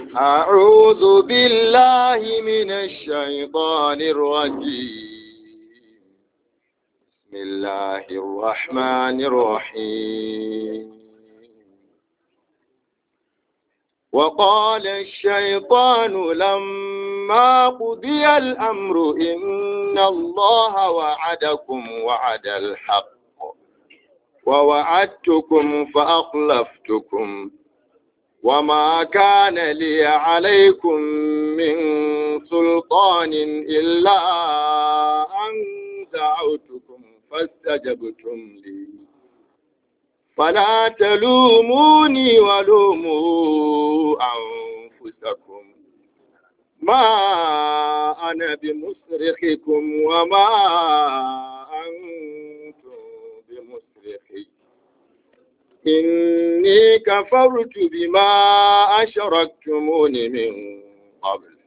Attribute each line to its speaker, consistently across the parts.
Speaker 1: أعوذ بالله من الشيطان الرجيم بسم الله الرحمن الرحيم وقال الشيطان لما قضي الأمر إن الله وعدكم وعد الحق ووعدتكم فأخلفتكم وما كان لي عليكم من سلطان إلا أن دعوتكم فاستجبتم لي فلا تلوموني ولوموا أنفسكم ما أنا بمصرخكم وما أنتم بمصرخي إني كفرت بما أشركتمون من قبل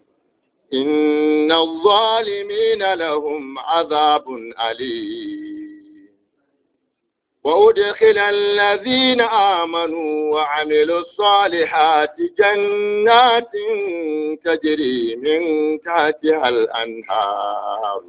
Speaker 1: إن الظالمين لهم عذاب أليم وأدخل الذين آمنوا وعملوا الصالحات جنات تجري من تحتها الأنهار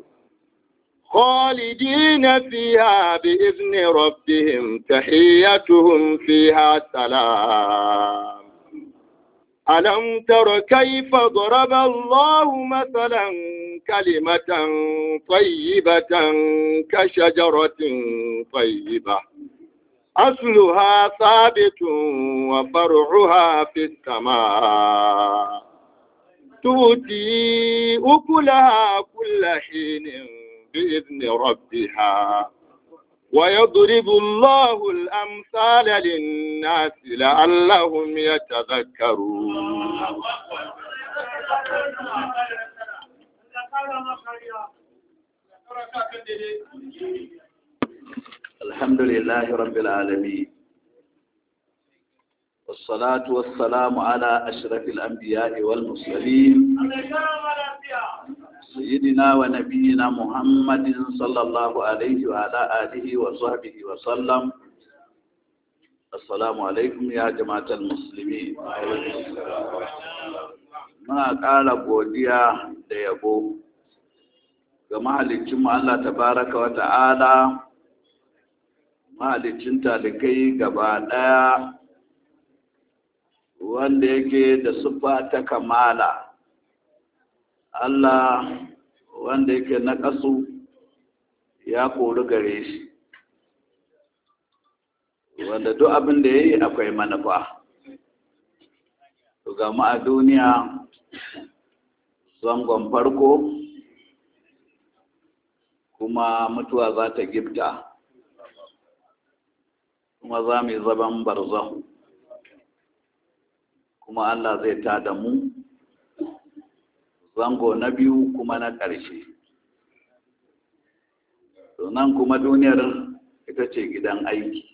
Speaker 1: خالدين فيها بإذن ربهم تحيتهم فيها سلام ألم تر كيف ضرب الله مثلا كلمة طيبة كشجرة طيبة أصلها ثابت وفرعها في السماء تؤتي أكلها كل حين بإذن ربها ويضرب الله الأمثال للناس لعلهم يتذكرون
Speaker 2: الحمد لله رب العالمين والصلاة والسلام على أشرف الأنبياء والمرسلين سيدنا ونبينا محمد صلى الله عليه وعلى آله وصحبه وسلم السلام عليكم يا جماعة المسلمين muna ƙara godiya da yabo ga mahalicinmu Allah tabaraka wa ta'ala mahalicin talikai gaba ɗaya wanda yake da siffa ta kamala Allah wanda yake na ƙasu ya kori gare shi wanda duk abin da ya yi akwai manufa to ga mu a duniya zangon farko kuma mutuwa za ta gifta kuma za mu yi zaban barzahu kuma Allah zai tada mu zango na biyu kuma na ƙarshe nan kuma duniyar ita ce gidan aiki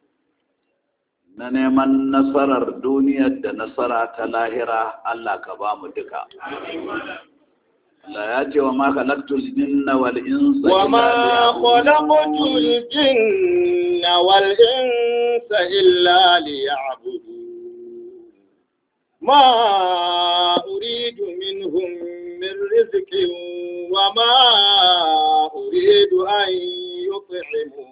Speaker 2: na neman nasarar duniyar da nasara ta lahira Allah ka ba mu duka Allah ya ce wa ma khalaqtul jinna wal insa
Speaker 1: wa ma khalaqtul jinna wal insa illa liya'budun ma uridu minhum min rizqin wa ma uridu an yut'imun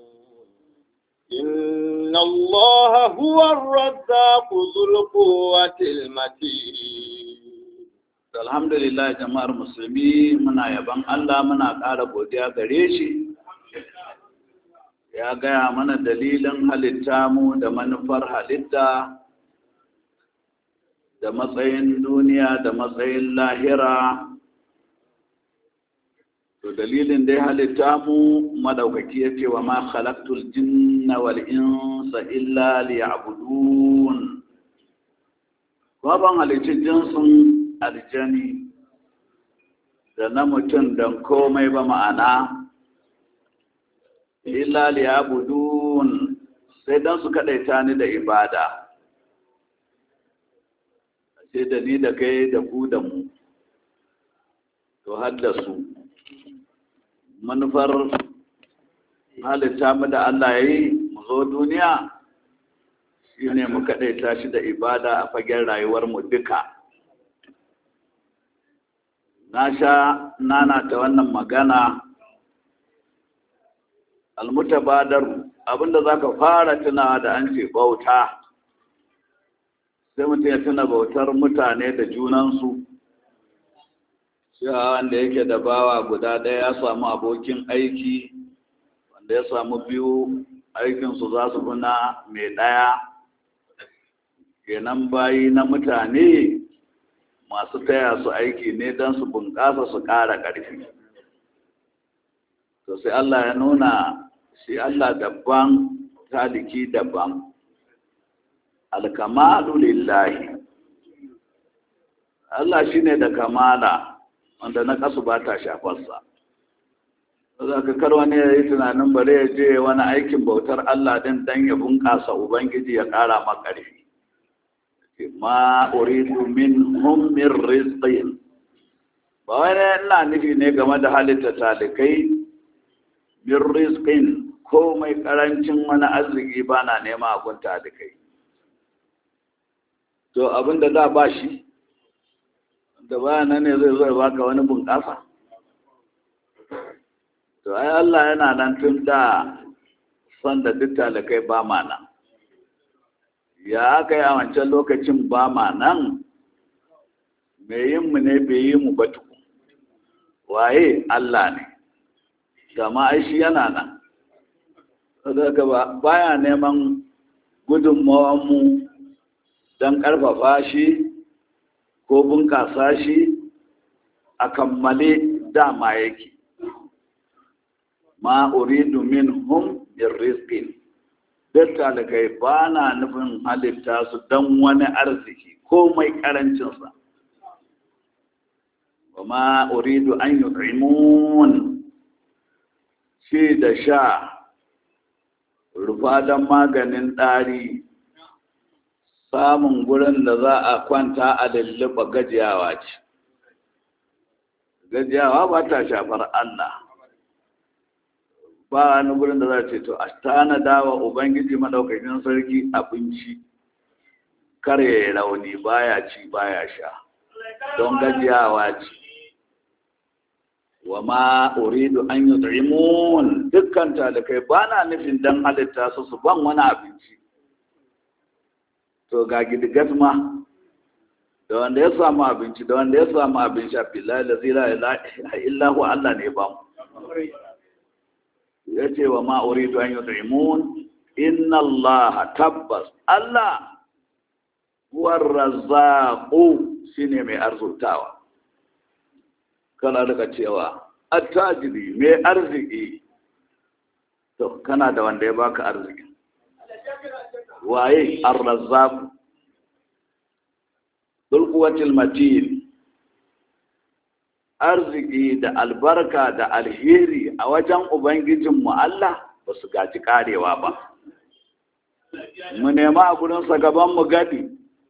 Speaker 1: إن الله هو الرزاق ذو القوة المتين
Speaker 2: alhamdulillah jama'ar musulmi muna yaban Allah muna ƙara godiya gare shi ya gaya mana dalilin halitta mu da manufar halitta da matsayin duniya da matsayin lahira to dalilin dai halitta mu madaukaki ya ce wa ma khalaqtul jinna wal insa illa liya'budun baban halicci jinsin aljani da na mutum don komai ba ma'ana illa liya'budun sai don su kaɗaita ni da ibada sai da ni da kai da ku da mu to haddasu su manufar halitta mu da Allah ya yi mu zo duniya shi ne mu kaɗaita shi da ibada a fagen rayuwarmu duka na sha nana ta wannan magana almutabadar abinda za ka fara tunawa da an ce bauta sai mutum ya tuna bautar mutane da junansu cewa wanda yake da bawa guda ɗaya ya samu abokin aiki wanda ya samu biyu aikinsu za su na mai ɗaya kenan bayi na mutane masu taya su aiki ne don su bunƙasa su ƙara ƙarfi to sai Allah ya nuna shi Allah daban taliki daban alkamalu lillahi Allah shine da kamala wanda na kasu ba ta shafarsa za ka kar wani ya yi tunanin bare ya je wani aikin bautar Allah din dan ya bunƙasa Ubangiji ya ƙara makarfi ma uridu min hum min rizqin ba wani ina nufi ne game da halitta talikai min rizqin ko mai karancin wani arziki ba na nema abun talikai to abin da da ba shi da baya nan ne zai zai baka wani bunƙasa to ai Allah yana nan tun da son da duk talikai ba ma nan ya aka yi a wancan lokacin ba ma nan mai yin mu ne bai yi mu ba tuku waye Allah ne gama ai shi yana nan saboda ba baya neman gudunmawan mu don ƙarfafa shi ko bunƙasa shi a kammale dama yake ma uridu minhum min rizqin duk talikai ba na nufin halitta su don wani arziki ko mai karancinsa ba ma uridu an yi shi da sha rufa don maganin ɗari samun gurin da za a kwanta a lulluɓa gajiyawa ce gajiyawa ba ta shafar Allah ba wani gurin da za ce to a tanada wa ubangiji madaukakin sarki abinci kar ya yi rauni baya ci baya sha don gajiyawa ce wa ma uridu an yi tsimun dukkan talikai ba na nufin don halitta su su ban wani abinci to ga gidigat ma da wanda ya samu abinci da wanda ya samu abin sha billahi la zira illa huwa Allah ne ba mu ya ce wa ma'uridu an yut'imun inna Allah tabbas Allah huwar razzaqu shine mai arzutawa kana daga cewa attajiri mai arziki to kana da wanda ya baka arziki waye ar-razzaq dul quwwatil matin arziki da albarka da alheri a wajen Ubangijinmu Allah ba su gaji karewa ba. Mu nema a gudunsa gabanmu gadi,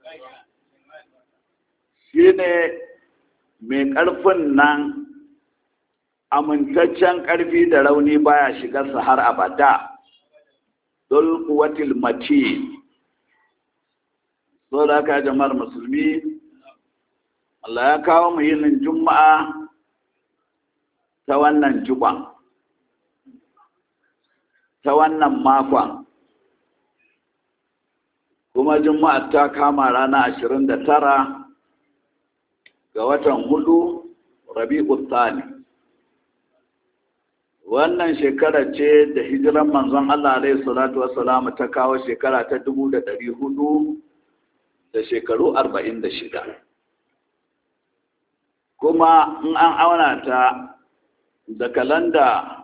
Speaker 2: shi ne mai ƙarfin nan amintaccen ƙarfi da rauni baya shigarsa har abada, dul kuwatil mace. So da aka jama'ar musulmi, Allah ya kawo mu yinin juma'a ta wannan juban ta wannan makon kuma juma'a ta kama rana ashirin da tara ga watan hudu rabi'u tsani wannan shekara ce da hijiran manzon Allah alaihi salatu wassalamu ta kawo shekara ta dubu da ɗari hudu da shekaru arba'in da shida kuma in an auna ta da kalanda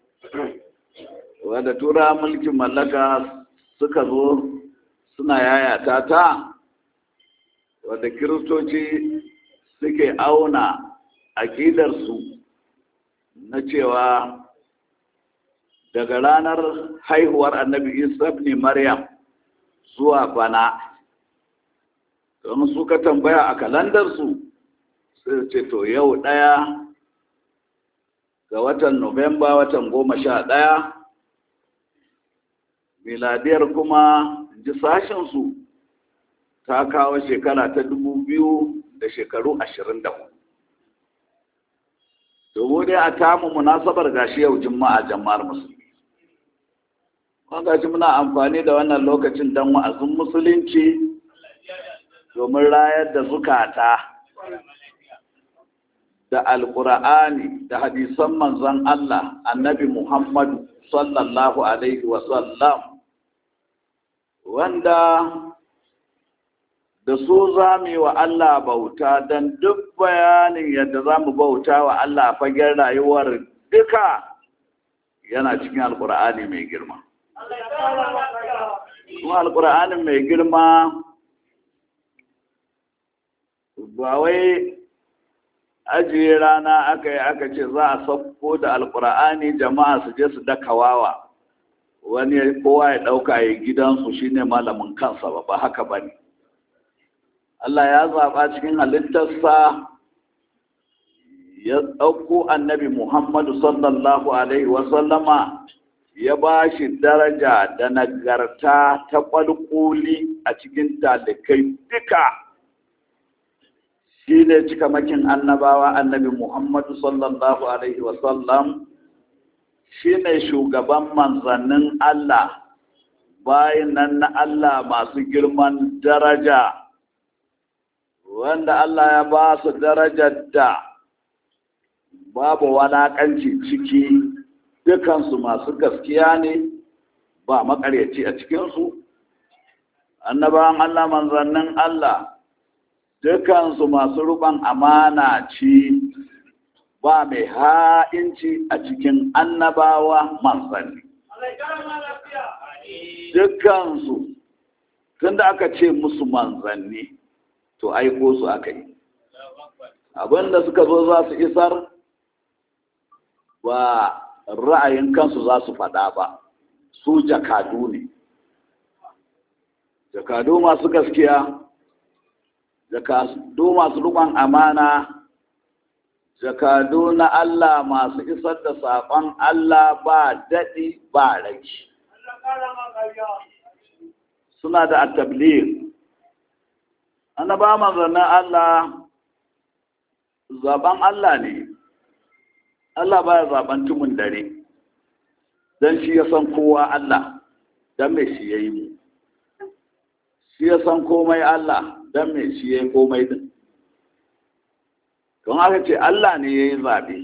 Speaker 2: wadda tura mulkin mallaka suka zo suna yayata ta wadda kiristoci suke auna aƙidarsu na cewa daga ranar haihuwar annabi isa ne maryam zuwa bana don suka tambaya a kalandarsu sai ce to yau ɗaya ga watan Nuwamba watan goma sha ɗaya, miladiyar kuma ji sashensu ta kawo shekara ta dubu biyu da shekaru ashirin da hudu domin dai a tamu munasabar gashi yau juma'a jama'ar musulmi gashi muna amfani da wannan lokacin don wa'azin musulunci domin rayar da zukata da alkur'ani da hadisan manzon Allah annabi Muhammadu sallallahu alaihi wasallam wanda da su za mu yi wa Allah bauta don duk bayanin yadda za mu bauta wa Allah fagen rayuwar duka yana cikin alkur'ani mai girma kuma alkur'anin mai girma ba wai ajiye rana aka yi aka ce za a sauko da alkur'ani jama'a su je su daka wawa wani kowa ya ɗauka ya gidansu shine malamin kansa ba ba haka ba ne Allah ya zaɓa cikin halittarsa ya ɗauko annabi Muhammadu sallallahu Alaihi wasallama ya ba shi daraja da nagarta ta ƙwalƙuli a cikin talikai duka shi ne cikamakin annabawa annabi Muhammadu sallallahu Alaihi wasallam shi ne shugaban manzannin Allah bayan nan na Allah masu girman daraja wanda Allah ya ba su darajar da babu walakanci ciki dukansu masu gaskiya ne ba makaryaci a cikinsu annabawan Allah manzannin Allah dukansu masu ruban amana ci ba mai ha'inci a cikin annabawa manzanni dukansu tun da aka ce musu manzanni to aiko su aka yi abinda suka zo za su isar ba ra'ayin kansu za su faɗa ba su jakadu ne jakadu masu gaskiya jakadu masu rukun amana jakadu na Allah masu isar da saƙon Allah ba daɗi ba raki suna da atablir annaba manzannin Allah zaben Allah ne Allah baya zaben tumun dare don shi ya san kowa Allah don mai shi ya yi mu shi ya san komai Allah don mai shi ya yi komai din don aka ce Allah ne ya yi zaɓe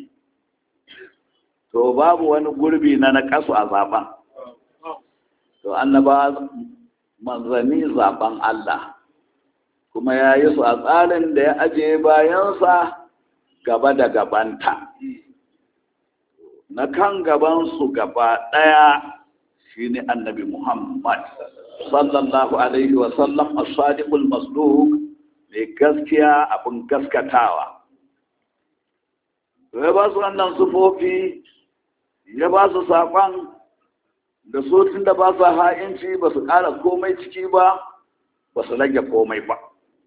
Speaker 2: to babu wani gurbi na na kasu a zaben to annaba manzanni zaben Allah kuma ya yi su a tsarin da ya ajiye bayansa gaba da gabanta na kan gabansu gaba ɗaya shi ne annabi Muhammad sallallahu alaihi wasallam a sadiqul masduq mai gaskiya abin gaskatawa ya ba su wannan sufofi ya ba su saƙon da su tun da ba su ha'inci ba su ƙara komai ciki ba ba su rage komai ba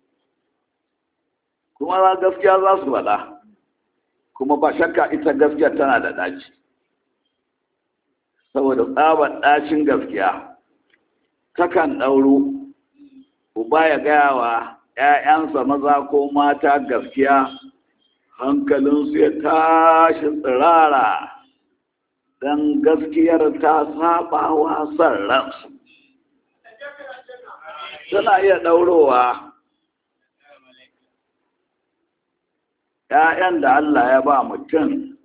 Speaker 2: kuma gaskiya za su faɗa kuma ba shakka ita gaskiya tana da ɗaci saboda tsabar ɗacin gaskiya takan ɗauro uba ya gaya wa ‘ya'yansa maza ko mata gaskiya hankalinsu ya tashi tsirara don gaskiyar ta saba wa son ransu tana iya ɗaurowa ‘ya'yan da Allah ya ba mutum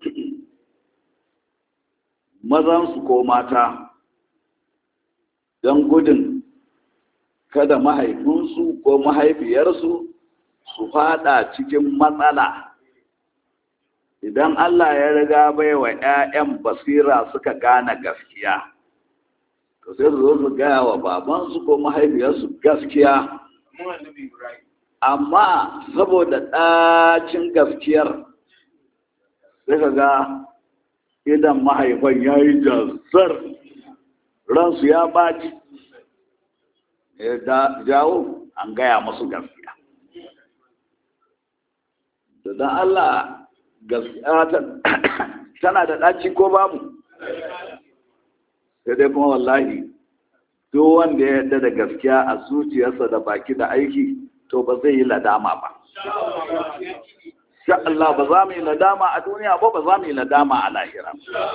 Speaker 2: mazansu ko mata don gudun kada mahaifinsu ko mahaifiyarsu su fada cikin matsala idan Allah ya riga bai wa ‘ya'yan basira suka gane gaskiya to sai su zo su gaya wa babansu ko mahaifiyarsu gaskiya amma saboda ɗacin gaskiyar sai ka ga idan mahaifan ya yi jazzar ransu ya baci ya jawo an gaya musu gaskiya da don Allah gaskiya tana da ɗaci ko babu sai dai kuma wallahi duk wanda ya yarda da gaskiya a zuciyarsa da baki da aiki to ba zai yi ladama ba sha Allah ba za mu yi ladama a duniya ba ba za mu yi ladama a lahira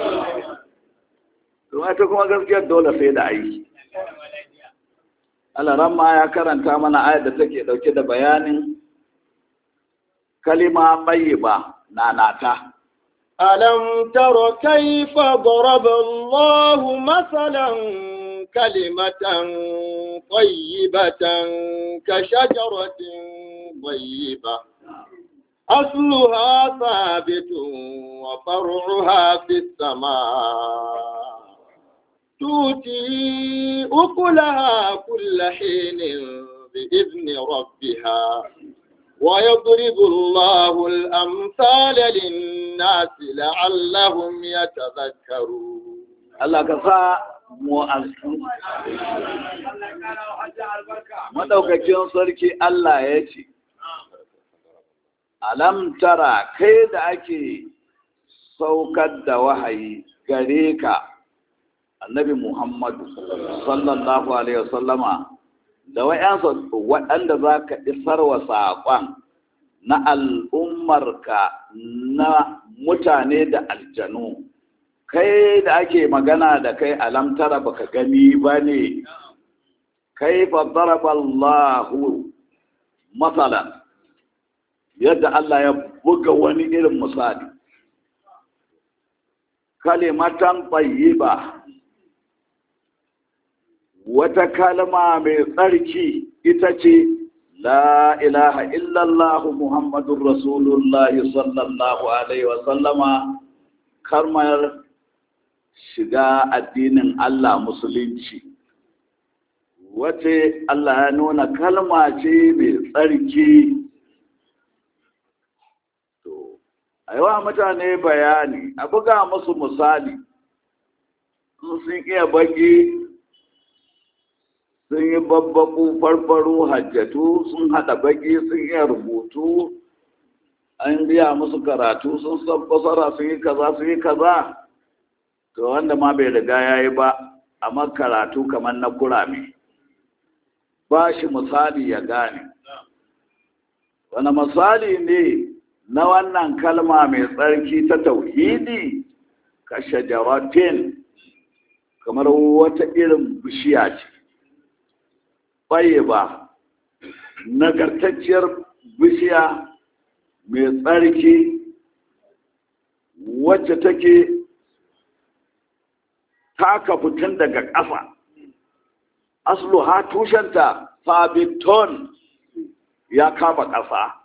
Speaker 2: to ita kuma gaskiyar dole sai da aiki Allah ramma ya karanta mana ayar da take dauke da bayanin kalima ba na nata
Speaker 1: ألم تر كيف ضرب الله مثلا كلمة طيبة كشجرة طيبة أصلها ثابت وفرعها في السماء تؤتي أكلها كل حين بإذن ربها ويضرب الله الأمثال للناس لعلهم يتذكرون
Speaker 2: Allah ka sa mu asu madaukakin sarki Allah ya ce alam tara kai da ake saukar da wahayi gare ka annabi Muhammadu sallallahu alaihi wasallama da wayansa waɗanda za ka isar wa saƙon na al'ummarka na mutane da aljanu kai da ake magana da kai alamtara baka gani ba ne kai Allahu matsalan yadda Allah ya buga wani irin misali kalimatan tayyiba wata kalma mai tsarki ita ce la ilaha illallah muhammadun rasulullahi sallallahu alaihi wasallama karmar shiga addinin Allah musulunci wace Allah ya nuna kalma ce mai tsarki to aiwa mutane bayani a buga musu misali sun iya baki sun yi babbaku farfaro hajjatu sun haɗa baki sun iya rubutu an biya musu karatu sun san fasara sun yi kaza sun yi kaza to wanda ma bai riga ya yi ba amma karatu kamar na kurame ba shi misali ya gane wani misali ne na wannan kalma mai tsarki ta tauhidi ka shajaratin kamar wata irin bishiya ce baye ba nagartacciyar bishiya mai tsarki wacce take taka fitin daga ƙasa aslu ha tushenta fabiton ya kama ƙasa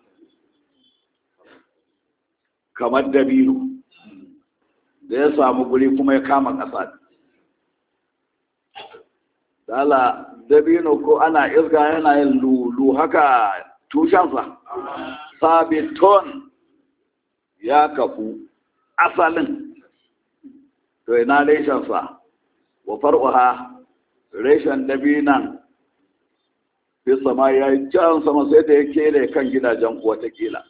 Speaker 2: kamar dabino da ya samu guri kuma ya kama ƙasa dala dabino ko ana irga yana yin lulu haka tushensa sabiton ya kafu asalin to ina reshensa wa far'uha reshen dabinan fi sama ya yi can sama sai da ya kere kan gidajen watakila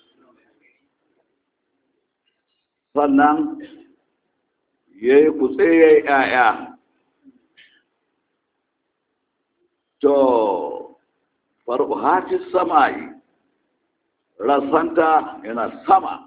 Speaker 2: sannan ya yi kutse ya yi ‘ya'ya to far'uha fi sama yi rasanta yana sama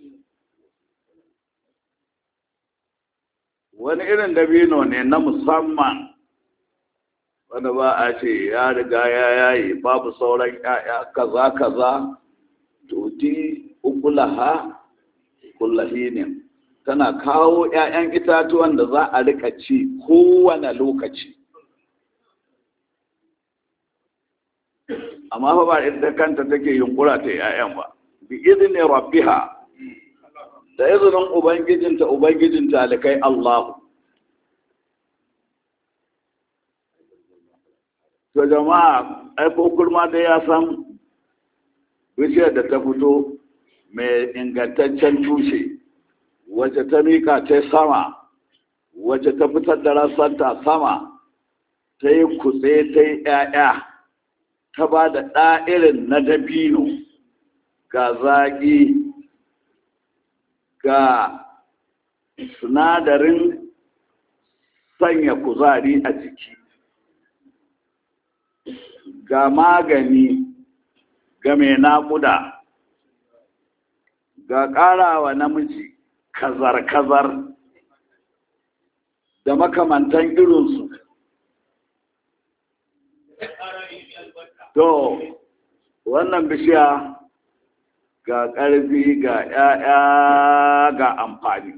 Speaker 2: wani irin dabino ne na musamman wanda ba a ce ya riga ya yayi babu sauran ya'ya kaza kaza tuti ukulaha kullahinin tana kawo 'ya'yan itatuwan da za a rika ci kowane lokaci amma fa ba ita kanta take yunkura ta 'ya'yan ba bi izinin rabbiha da izinin ubangijinta ubangijin talikai Allahu to jama'a ai ko kurma da ya san bishiyar da ta fito mai ingantaccen tushe wacce ta mika ta sama wacce ta fitar da rasanta sama ta yi kutse ta yi ‘ya'ya ta ba da ɗa'irin na dabino ga zaƙi ga sinadarin sanya kuzari a jiki ga magani ga mai naƙuda ga ƙarawa namiji kazar-kazar da makamantan irinsu to wannan bishiya ga ƙarfi ga ‘ya'ya ga amfani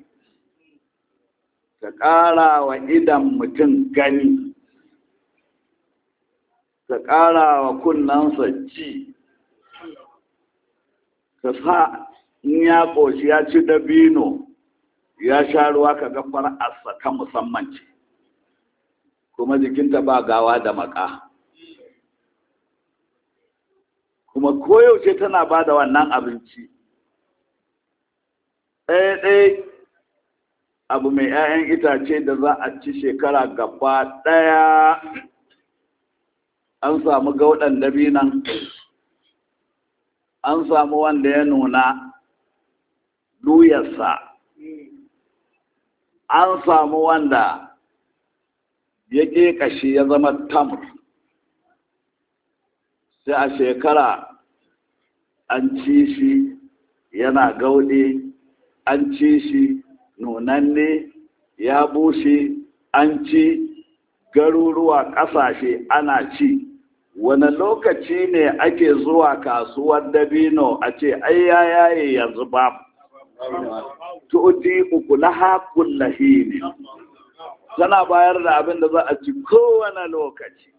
Speaker 2: ta ƙara wa idan mutum gani ta ƙara wa kunnansa ci ta sa in ya ƙoshi ya ci dabino ya sha ruwa ka ga far'arsa ta musamman ce kuma jikinta ba gawa da maka kuma koyaushe tana ba da wannan abinci ɗaya-ɗaya abu mai 'ya'yan itace da za a ci shekara gaba ɗaya an samu gauɗan dabinan an samu wanda ya nuna luyarsa an samu wanda ya ƙeƙashi ya zama tamur sai a shekara an ci shi yana gauɗe an ci shi nunanne ya bushe an ci garuruwa ƙasashe ana ci wani lokaci ne ake zuwa kasuwar dabino a ce ai ya yaye yanzu ba tu'ti ukulaha kullahini tana bayar da abin da za a ci kowane lokaci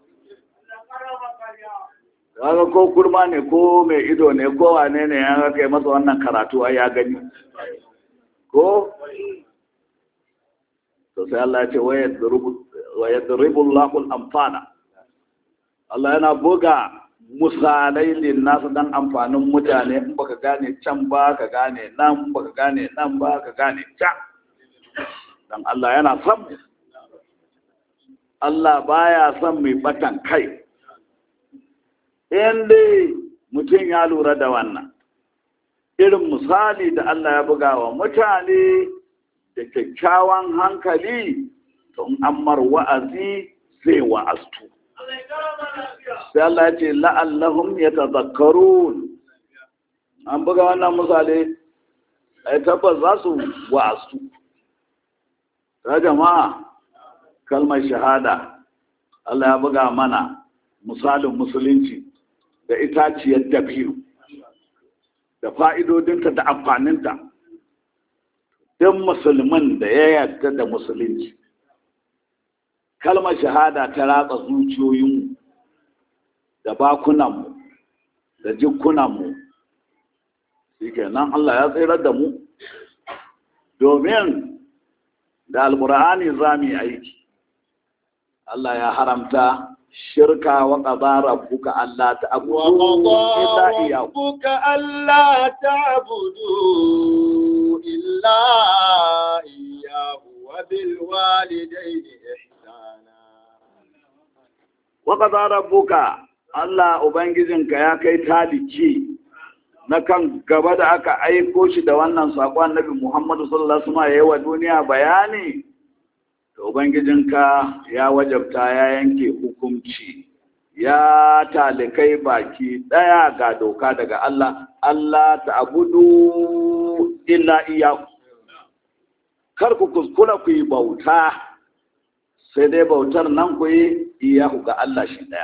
Speaker 2: kaga ko kurma ne ko mai ido ne ko wane ne ya kai masa wannan karatu ai ya gani ko to sai Allah ya ce wa yadribu Allahu al-amfana Allah yana buga misalai linnasu dan amfanin mutane in baka gane can ba ka gane nan baka gane nan ba ka gane can dan Allah yana son Allah baya son mai batan kai in dai mutum ya lura da wannan irin misali da Allah ya buga wa mutane da kyakkyawan hankali to in ammar wa'azi zai wa'astu sai Allah ya ce la'allahum yatadhakkarun an buga wannan misali ai tabbas za su wa'astu ta jama'a kalmar shahada Allah ya buga mana misalin musulunci da itaciyar dabiru da fa'idodinta da amfaninta don musulman da ya yarda da musulunci kalmar shahada ta ratsa zuciyoyinmu da bakunanmu da jikunanmu shi kenan Allah ya tsirar da mu domin da alkur'ani za mu yi aiki Allah ya haramta shirka wa qadara rabbuka alla ta'budu illa iyyahu
Speaker 1: ربك ألا تعبدوا إلا إياه وبالوالدين إحسانا
Speaker 2: wa qadara rabbuka Allah ubangijinka ya kai taliki na kan gaba da aka aiko shi da wannan saƙon annabi Muhammadu sallallahu alaihi wasallam yayi wa duniya bayani to ubangijinka ya wajabta ya yanke hukunci ya talikai baki daya ga doka daga Allah Allah ta'budu illa iyyahu kar ku kuskura ku yi bauta sai dai bautar nan ku yi iyahu ga Allah shi daya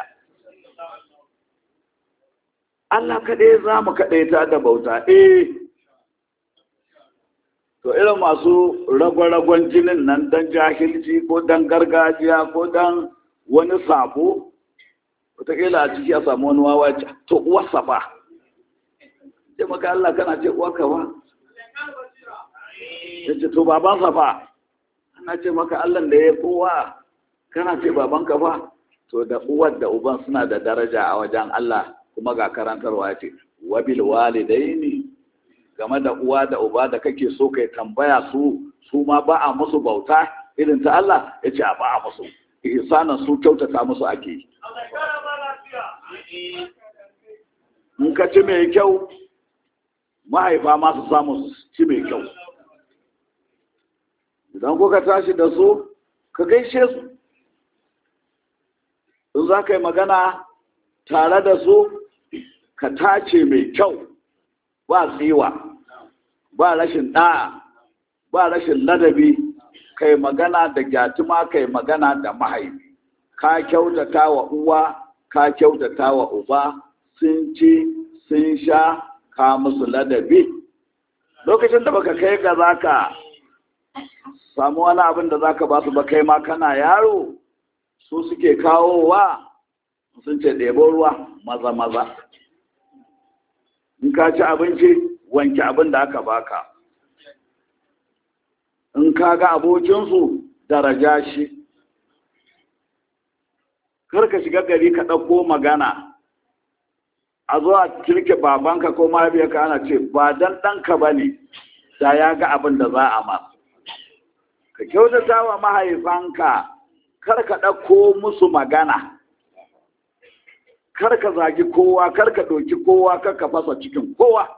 Speaker 2: Allah kaɗai za mu kaɗai ta da bauta eh to irin masu ragwaragon jinin nan don jahilci ko don gargajiya ko don wani sabo wataƙila a ciki a samu wani wawa to uwarsa ba ce maka Allah kana ce uwarka ba ya ce to babansa ba ana ce maka Allah da ya kowa kana ce babanka ba to da uwar da uban suna da daraja a wajen Allah kuma ga karantarwa ce wabil walidaini game da uwa da uba da kake so kai tambaya su su ma ba a musu bauta irin ta Allah ya ce a ba a musu ihsanan su kyautata musu ake in ka ci mai kyau mahaifa ma su samu su ci mai kyau idan kuka tashi da su ka gaishe su in za ka yi magana tare da su ka tace mai kyau ba tsiwa ba rashin ɗa'a ba rashin ladabi kai magana da gyatuma kai magana da mahaifi ka kyautata wa uwa ka kyautata wa uba sun ci sun sha ka musu ladabi lokacin da baka kai ga zaka samu wani abin da zaka ba su ba kai ma kana yaro su suke kawowa sun ce ɗebo ruwa maza maza in ka ci abinci wanke abin da aka baka in ka ga abokinsu daraja shi kar ka shiga gari ka ɗauko magana a zo a kirke babanka ko mahaifiyarka ana ce ba dan ɗanka ba ne da ya ga abin da za a masu ka kyautata wa mahaifanka kar ka ɗauko musu magana kar ka zagi kowa kar ka ɗauki kowa kar ka fasa cikin kowa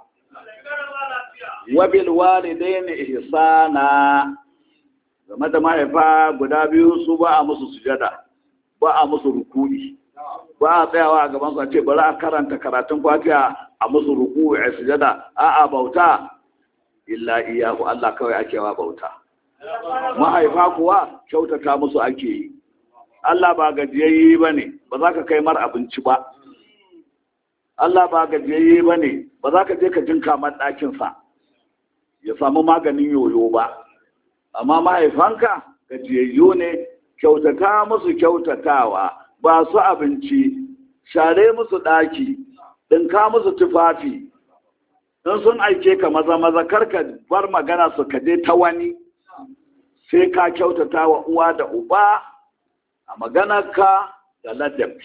Speaker 2: wabil walidaini ihsana game da mahaifa guda biyu su ba a musu sujada ba a musu rukuni ba a tsayawa a gaban su a ce bari a karanta karatun fatiha a musu ruku a sujada a a bauta illa iyahu Allah kawai ake wa bauta mahaifa kuwa kyautata musu ake yi Allah ba gajiyayye ba ne ba za ka kai mar abinci ba Allah ba gajiyayye ba ne ba za ka je ka jinka man ɗakinsa ya samu maganin yoyo ba amma mahaifanka gajiyayyu ne kyautata musu kyautatawa ba su abinci share musu ɗaki ɗinka musu tufafi in sun aike ka maza maza karka bar magana su ka je ta wani sai ka kyautata wa uwa da uba a maganarka da ladabi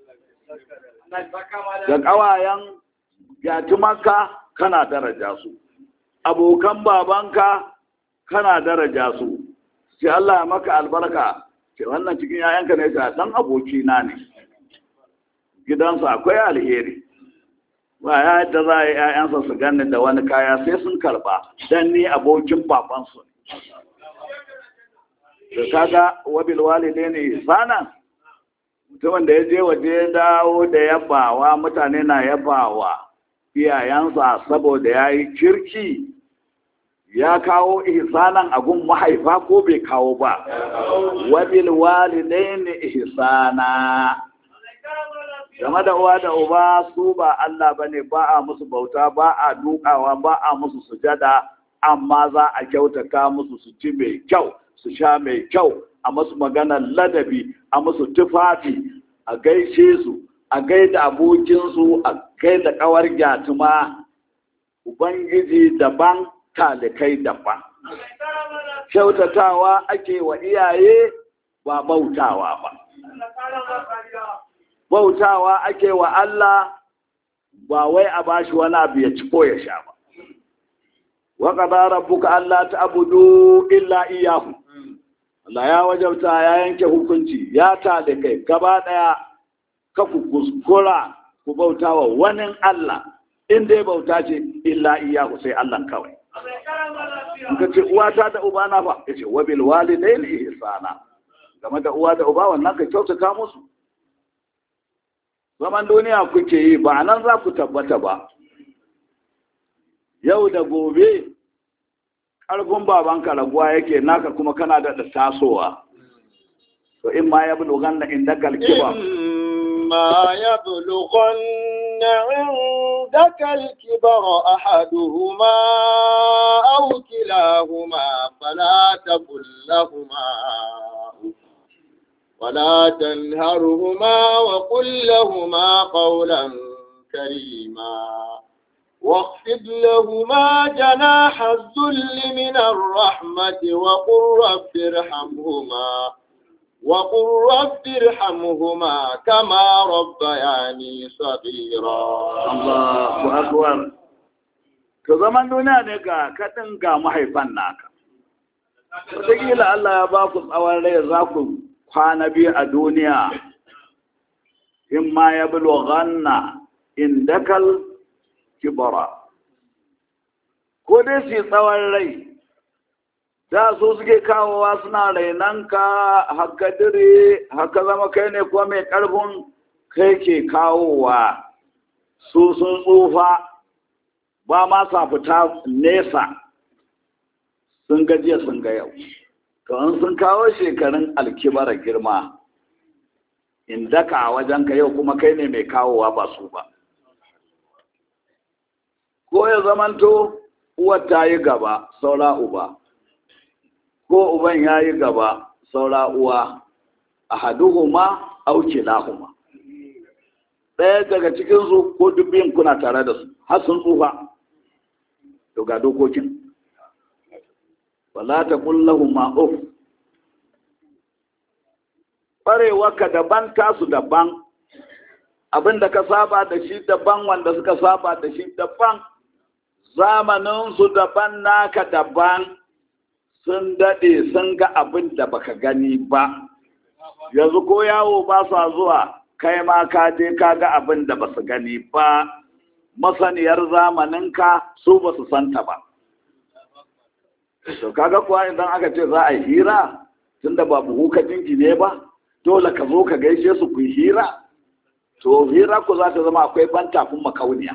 Speaker 2: da ƙawayen yatimanka kana daraja su abokan babanka kana daraja su sai Allah ya maka albarka ce wannan cikin yayanka ne ta dan aboki na ne gidansa akwai alheri ba ya yadda za a yi yayansa su gani da wani kaya sai sun karba dan ni abokin babansu da kaga wabil walide ne sana mutumin da ya je waje ya dawo da yabawa mutane na yabawa iyayensa saboda ya yi kirki ya kawo ihsanan agun mahaifa ko bai kawo ba wabil walidaini ihsana game da uwa da uba su ba Allah bane ba a musu bauta ba a dukawa ba a musu sujada amma za a kyautata musu su ci mai kyau su sha mai kyau a musu maganar ladabi a musu tufafi a gaishe su a gaida abokinsu a gaida kawar gyatuma ubangiji daban talikai daban kyautatawa ake wa iyaye ba bautawa ba bautawa ake wa Allah ba wai a bashi wani abu ya ci ko ya sha ba wa qada rabbuka alla ta'budu illa iyyahu Allah ya wajabta ya yanke hukunci ya talikai gaba daya ka ku kuskura ku bautawa wani Allah in dai bauta ce illa iyahu sai Allah kawai in ka ce uwata da uba na fa ya ce wabil walidain ihsana game da uwa da uba wannan ka kyautata musu zaman duniya kuke yi ba nan za ku tabbata ba yau da gobe ƙarfin babanka raguwa yake naka kuma kana da tasowa to in ma ya bulugan na inda kalkiba
Speaker 1: ما يبلغن عندك الكبر أحدهما أو كلاهما فلا تقل لهما ولا تنهرهما وقل لهما قولا كريما واخفض لهما جناح الذل من الرحمة وقل رب ارحمهما وقل رب ارحمهما كما ربياني صغيرا
Speaker 2: Allahu akbar to zaman duniya ne ga kaɗin ga mahaifan naka wataƙila Allah ya ba ku tsawon rai za ku kwana biyu a duniya in ma ya buloghanna indakal kibara ko dai su yi tsawon rai da su suke kawowa suna rainanka haka dire haka zama kai ne kuwa mai ƙarfin kai ke kawowa su sun tsufa ba ma sa fita nesa sun gajiya sun ga yau to in sun kawo shekarun alkibara girma in daka a wajen ka yau kuma kai ne mai kawowa ba su ba ko ya zamanto uwar ta yi gaba saura uba ko uban ya yi gaba saura uwa a haduhuma auki lahuma ɗaya daga cikinsu ko dubbin kuna tare da su har sun tsufa to ga dokokin wala ta kullahuma uf ƙwarewarka daban tasu daban abinda ka saba da shi daban wanda suka saba da shi daban zamaninsu daban naka daban sun daɗe sun ga abin da baka gani ba yanzu ko yawo ba sa zuwa kai ma ka je ka ga abin da ba su gani ba masaniyar zamaninka su ba su santa ba to kaga kuwa idan aka ce za a yi hira tunda ba buhu ka jingine ba dole ka zo ka gaishe su ku yi hira to hira ku za ta zama akwai ban tafin makauniya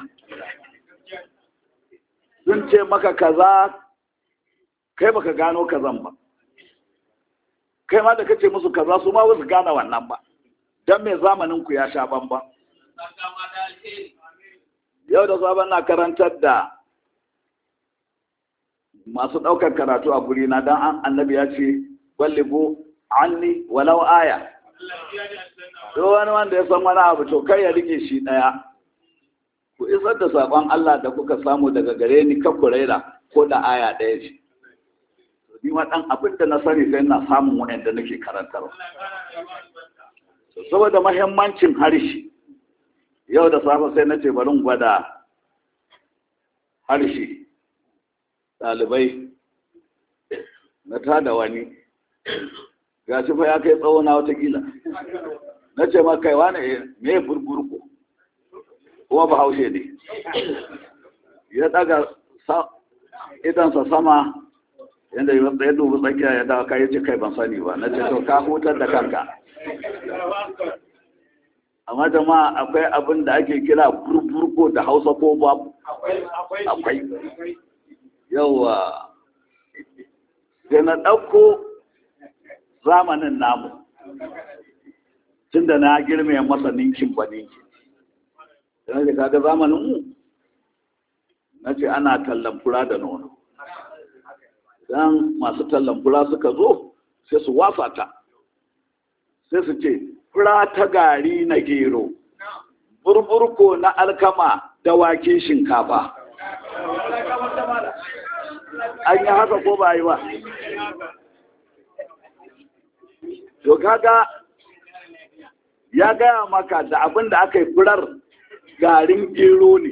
Speaker 2: sun ce maka kaza kai baka gano kazan ba kai ma da kace musu kaza su ma wasu gane wannan ba dan me zamanin ku ya sha bamba yau da sabon na karantar da masu ɗaukar karatu a guri na dan annabi ya ce wallibu anni walau aya to wani wanda ya san wani abu to kai ya rike shi ɗaya ku isar da saƙon Allah da kuka samu daga gare ni kan ku raira ko da aya ɗaya ce ni ma ɗan abin da na sani sai na samun waɗanda nake karantarwa saboda mahimmancin harshe yau da safe sai na ce bari gwada harshe ɗalibai na tada wani ga shi fa ya kai tsawo na watakila na ce ma kai wani me burburku kuma ba haushe ne ya daga idansa sama yadda ya dubi tsakiya ya dawa kayi ce kai ban sani ba na ce to ka hutar da kanka amma jama'a akwai abin da ake kira burburko da hausa ko babu akwai yawa sai na ɗauko zamanin namu tun da na girme masa ninkin ba ninkin sai na kaga zamanin mu na ce ana tallan fura da nono idan masu tallan fura suka zo sai su wafa ta sai su ce fura ta gari na gero burburko na alkama da wake shinkafa an yi haka ko ba yi ba to kaga ya gaya maka da abin da aka yi furar garin gero ne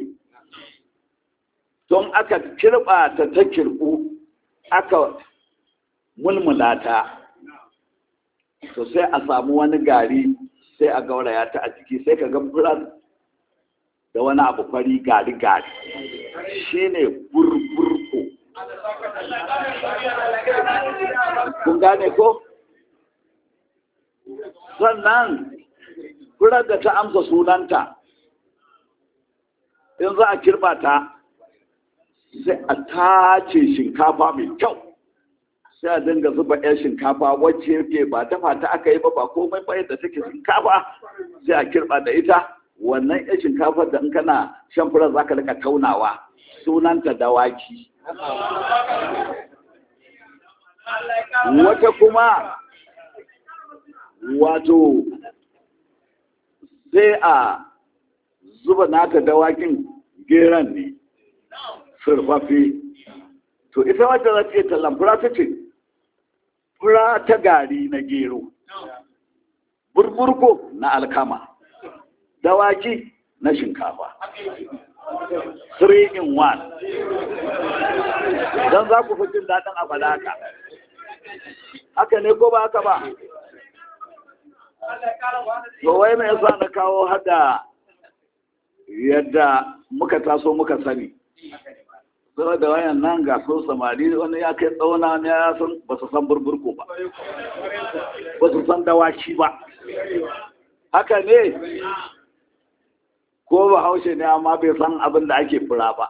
Speaker 2: don aka kirɓa ta ta kirɓu aka mulmula ta to sai a samu wani gari sai a gauraya ta a ciki sai ka ga furar da wani abu fari gari gari shi ne burburko kun gane ko sannan furar da ta amsa sunanta in za a kirɓa ta sai a tace shinkafa mai kyau sai a dinga zuba 'yan shinkafa wacce yake ba dafa ta aka yi ba ba komai ba yadda take shinkafa sai a kirɓa da ita wannan 'yan shinkafa da in kana shan furar za ka rika taunawa sunanta dawaki wata kuma wato sai a zuba nata dawakin geran ne surfafe to ita wata za ta iya tallan fura ta ce fura ta gari na gero burburko na alkama dawaki na shinkafa 3 in 1 don za ku fi jin daɗin abalaka haka ne ko ba haka ba to wai mai yasa na kawo hada yadda muka taso muka sani zama da wayan nan ga so samari wani ya kai tsawona wani ya san ba su san burburko ba ba su san dawaki ba haka ne ko ba haushe ne amma bai san abin da ake fura ba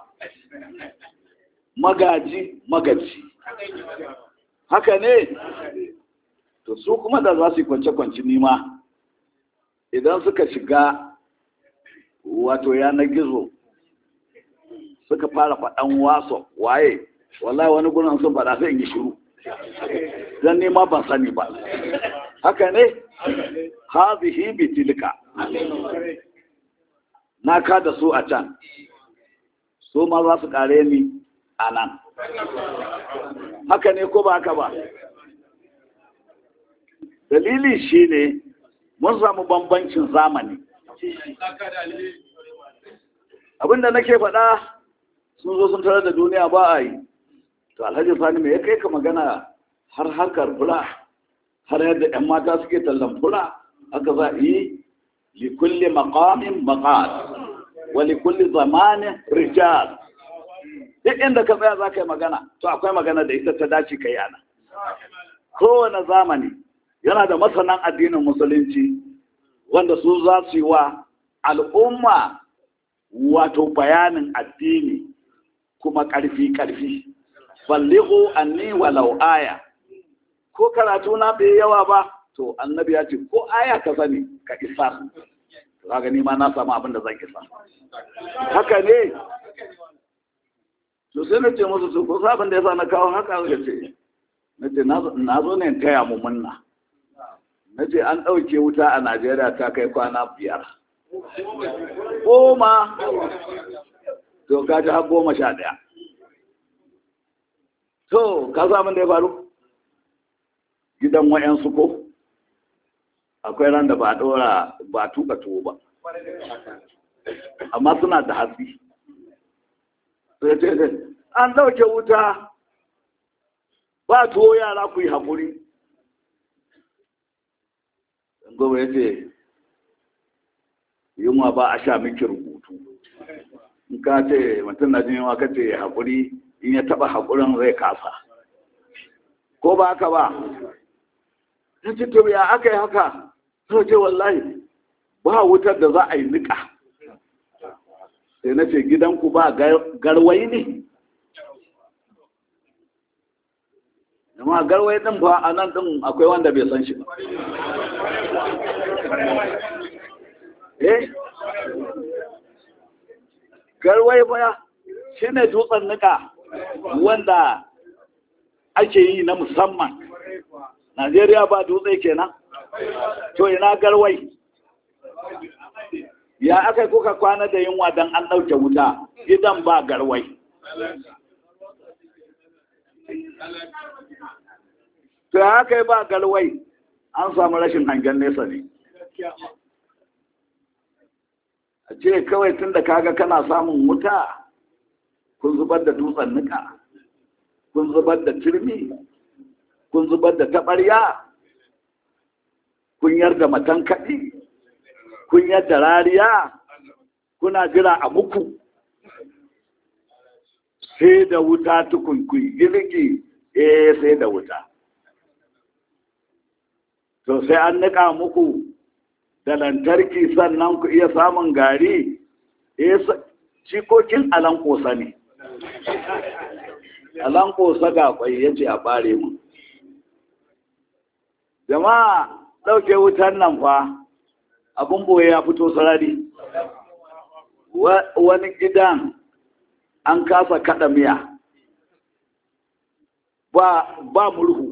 Speaker 2: magaji magaji haka ne to su kuma da za su yi kwance-kwance nima idan suka shiga wato yanar gizo suka fara faɗan waso waye wallahi wani gurin sun faɗa sai in yi shiru don nima ban sani ba haka ne hazihi bitilka na ka da su a can su ma za su kare ni a nan haka ne ko ba haka ba dalili shi ne mun samu bambancin zamani abinda nake faɗa sun zo sun tarar da duniya ba a yi to alhaji sani mai ya kai ka magana har harkar fura har yadda 'yan mata suke tallan fura haka za a yi likulli maqamin maqal wa likulli zamanin rijal duk inda ka tsaya za ka yi magana to akwai magana da ita ta dace ka yi ana kowane zamani yana da masanan addinin musulunci wanda su za su yi wa al'umma wato bayanin addini kuma ƙarfi-ƙarfi ballighu anni walau aya ko karatu na bai yawa ba to annabi ya ce ko aya ka sani ka isa kaga ni ma na samu abin da zan isa haka ne to sai na ce musu su ko sabon da yasa na kawo haka ga ce na ce na zo ne taya mu munna na ce an ɗauke wuta a najeriya ta kai kwana biyar goma to ka ji har goma sha ɗaya to ka samun da ya faru gidan wa'yansu ko akwai ran da ba ɗora ba tuka tuwo ba amma suna da hatsi sai ce an ɗauke wuta ba tuwo yara ku yi haƙuri gobe ya ce yunwa ba a sha miki rubutu in ka ce mutum na jin yunwa ka ce haƙuri in ya taɓa haƙurin zai kasa ko ba haka ba ta ce to ya aka yi haka sai ce wallahi ba wutar da za a yi niƙa sai na ce gidanku ba garwai ne amma garwai ɗin ba a nan ɗin akwai wanda bai san shi ba eh garwai baya shi ne dutsen nika wanda ake yi na musamman najeriya ba dutse kenan to ina garwai ya aka yi kuka kwana da yunwa don an ɗauke wuta gidan ba garwai to ya aka yi ba garwai an samu rashin hangen nesa ne a ce kawai tun da kaga kana samun wuta kun zubar da dutsen nika kun zubar da turmi kun zubar da taɓarya kun yarda matan kaɗi kun yarda rariya kuna jira a muku sai da wuta tukunkui girki eh sai da wuta to sai an nika muku da lantarki sannan ku iya samun gari cikokin alankosa ne alankosa ga kwai ya ce a bare mu jama'a ɗauke wutan nan fa abin boye ya fito sarari wani gidan an kasa kada miya ba murhu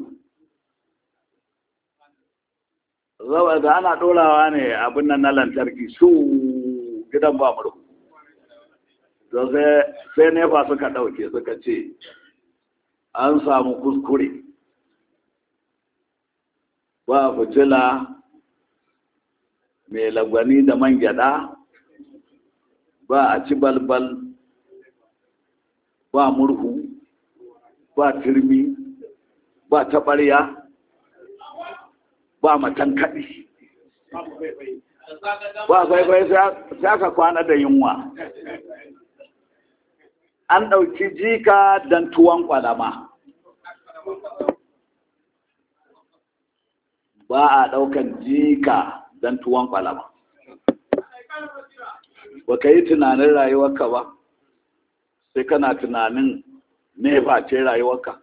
Speaker 2: da ana ɗorawa ne abin nan na lantarki su gidan ba murhu to sai nefa suka ɗauke suka ce an samu kuskure ba fitila mai lagwani da man gyada ba a ci balbal ba murhu ba turmi ba taɓarya ba matan kaɗi ba faifai sai aka kwana da yunwa an ɗauki jika don tuwon ƙwalama ba a ɗaukan jika don tuwon ƙwalama ba ka yi tunanin rayuwarka ba sai kana tunanin nefa ce rayuwarka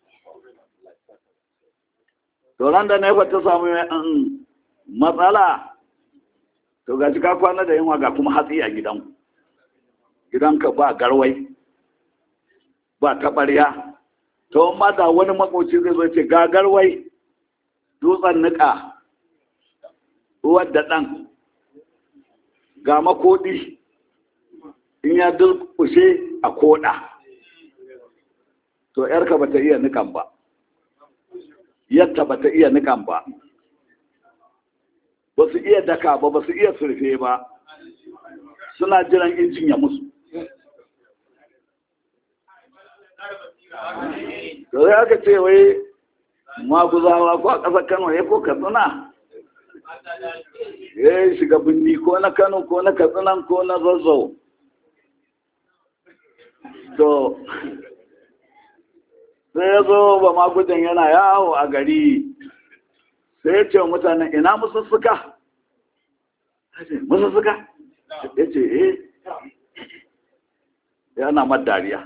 Speaker 2: ran da nefa ta samu matsala to ga ka kwana da yunwa ga kuma hatsi a gidanku gidanka ba garwai ba taɓarya to ma da wani makoci zai zo ce ga garwai dutsen niƙa ruwan da ɗan ga makoɗi in ya dulkushe a koɗa to ‘yarka ba ta iya nikan ba yadda ba ta iya nikan ba ba su iya daka ba ba su iya surfe ba suna jiran injin ya musu da zai aka ce wai maguzawa ko a ƙasar kano ya ko katsina ya shiga birni ko na kano ko na katsinan ko na zazzau to sai ya zo ba magudan yana yawo a gari sai ya ce wa mutanen ina musussuka musussuka ya ce eh yana madariya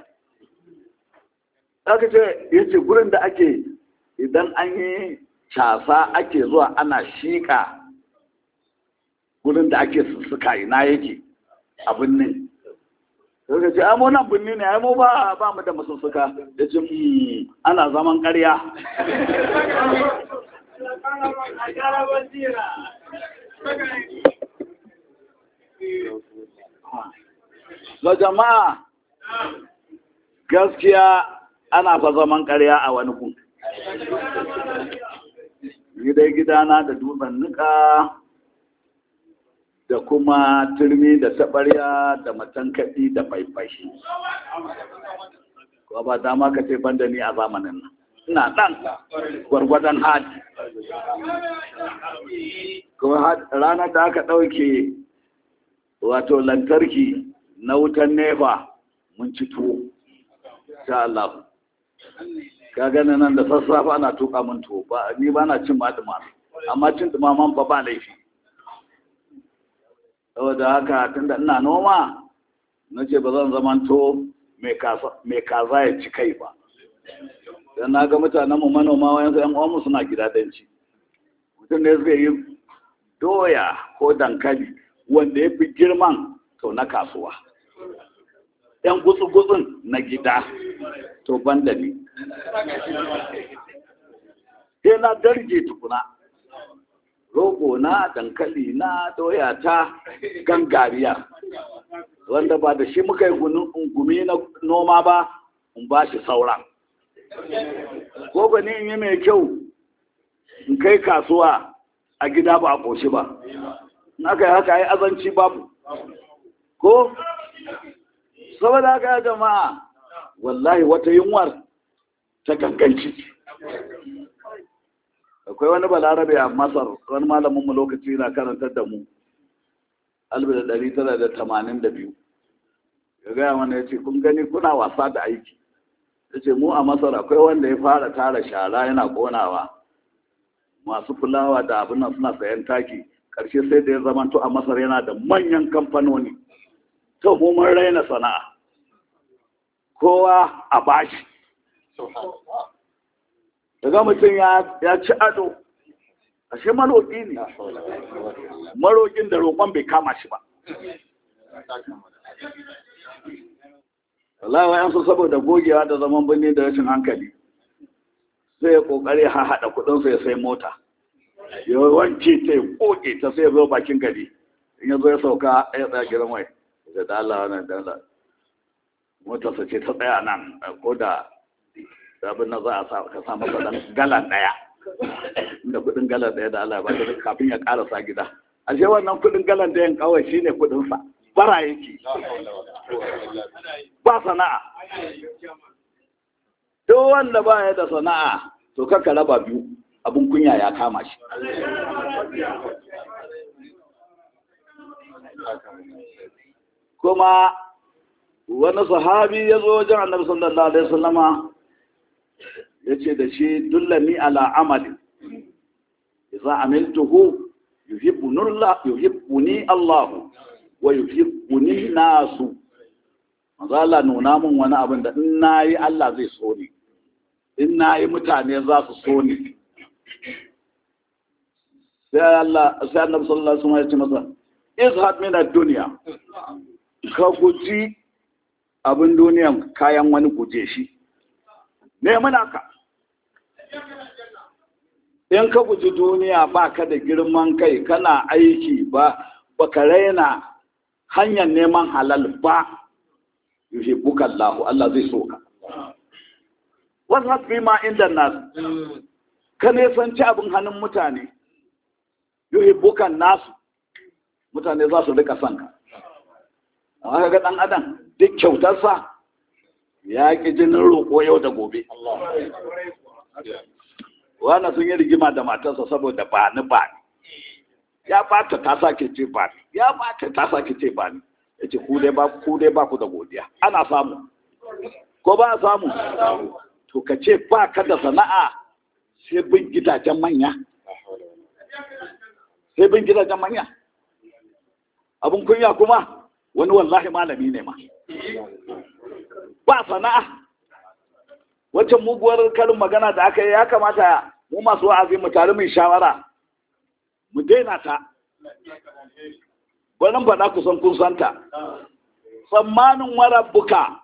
Speaker 2: aka ce ya ce gurin da ake idan an yi casa ake zuwa ana shiƙa gurin da ake sussuka ina yake a birnin sai ce ai mu nan birni ne ai mu ba ba mu da masussuka ya ce ana zaman ƙarya Ga jama'a gaskiya ana fa zaman ƙarya a wani kun. Ni dai gidana da dutsen nika da kuma turmi da taɓarya da matankaɗi da faifashi. Ko ba dama ka ce banda ni a zamanin nan. Ina ɗan gwargwadon hadi. Kuma ranar da aka ɗauke wato lantarki na wutan nefa mun ci tuwo. Sha Allah. Ka gani nan da sassafe ana tuka min tuwo ba ni ba na cin maɗuma amma cin ɗumaman ba ba laifi. saboda haka tunda ina noma na ce ba zan zamanto mai kaza ya ci kai ba don na ga mutanen mu manoma wayansu yan uwanmu suna gida danci mutum da suka yi doya ko dankali wanda ya fi girman to na kasuwa yan gutsu-gutsun na gida to ban da ni sai na darje tukuna rogo na dankali na doya ta gangariya wanda ba da shi muka yi gumi na noma ba in ba shi sauran ko ba ni in yi mai kyau in kai kasuwa a gida ba a ƙoshi ba in aka yi haka yi azanci babu ko saboda haka ya jama'a wallahi wata yunwar ta ganganci akwai wani balarabe a masar wani malaminmu lokaci na karantar da mu biyu. ya gaya mana ya ce kun gani kuna wasa da aiki ya ce mu a masar akwai wanda ya fara tara shara yana konawa masu fulawa da abin nan suna sayan taki ƙarshe sai da ya zamanto a masar yana da manyan kamfanoni to mu mun raina sana'a kowa a bashi daga mutum ya ci ado ashe maroƙi ne maroƙin da roƙon bai kama shi ba wallahi wa yansu saboda gogewa da zaman birni da rashin hankali sai ya kokari ha haɗa kuɗinsa ya sai mota ya wanke ta ya koke ta sai ya zo bakin gari in ya zo ya sauka ya tsaya gidan mai da dala wannan dala motarsa ce ta tsaya nan ko da abin na za a sa ka samu kaɗan galan ɗaya da kuɗin galan ɗaya da Allah ba da kafin ya ƙarasa gida ashe wannan kuɗin galan ɗayan kawai shine kuɗinsa bara yake ba sana'a duk wanda ba ya da sana'a to kaka raba biyu abin kunya ya kama shi kuma wani sahabi ya zo wajen annabi sallallahu alaihi wasallama ya ce da shi dullani ala amali idza amiltuhu yuhibbuni Allah wa yuhibbuni nasu manzo Allah nuna min wani abin da in nayi Allah zai so ni in nayi mutane za su so ni sai Allah sai Annabi sallallahu alaihi wasallam ya ce masa izhad min ad-dunya ka guji abin duniyan kayan wani guje shi ne muna ka in ka guji duniya ba ka da girman kai kana aiki ba ba ka raina hanyar neman halal ba yushe bukan lahu Allah zai so ka wasu hafi ma inda nasu ka nesanci abin hannun mutane yushe bukan nasu mutane za su rika son ka amma ga ɗan adam duk kyautarsa ya ƙi jinin roƙo yau da gobe wani sun yi rigima da matarsa saboda ba ni ba ni ya bata ta sake ce ba ni ya bata ta sake ce ba ni ya ce ku dai ba ku da godiya ana samu ko ba a samu to ka ce ba ka da sana'a sai bin gidajen manya sai bin gidajen manya abin kunya kuma wani wallahi malami ne ma ba sana'a wacce muguwar karin magana da aka yi ya kamata mu masu wa'azi mu tare mai shawara mu daina ta wannan faɗa kusan kun santa tsammanin warabbuka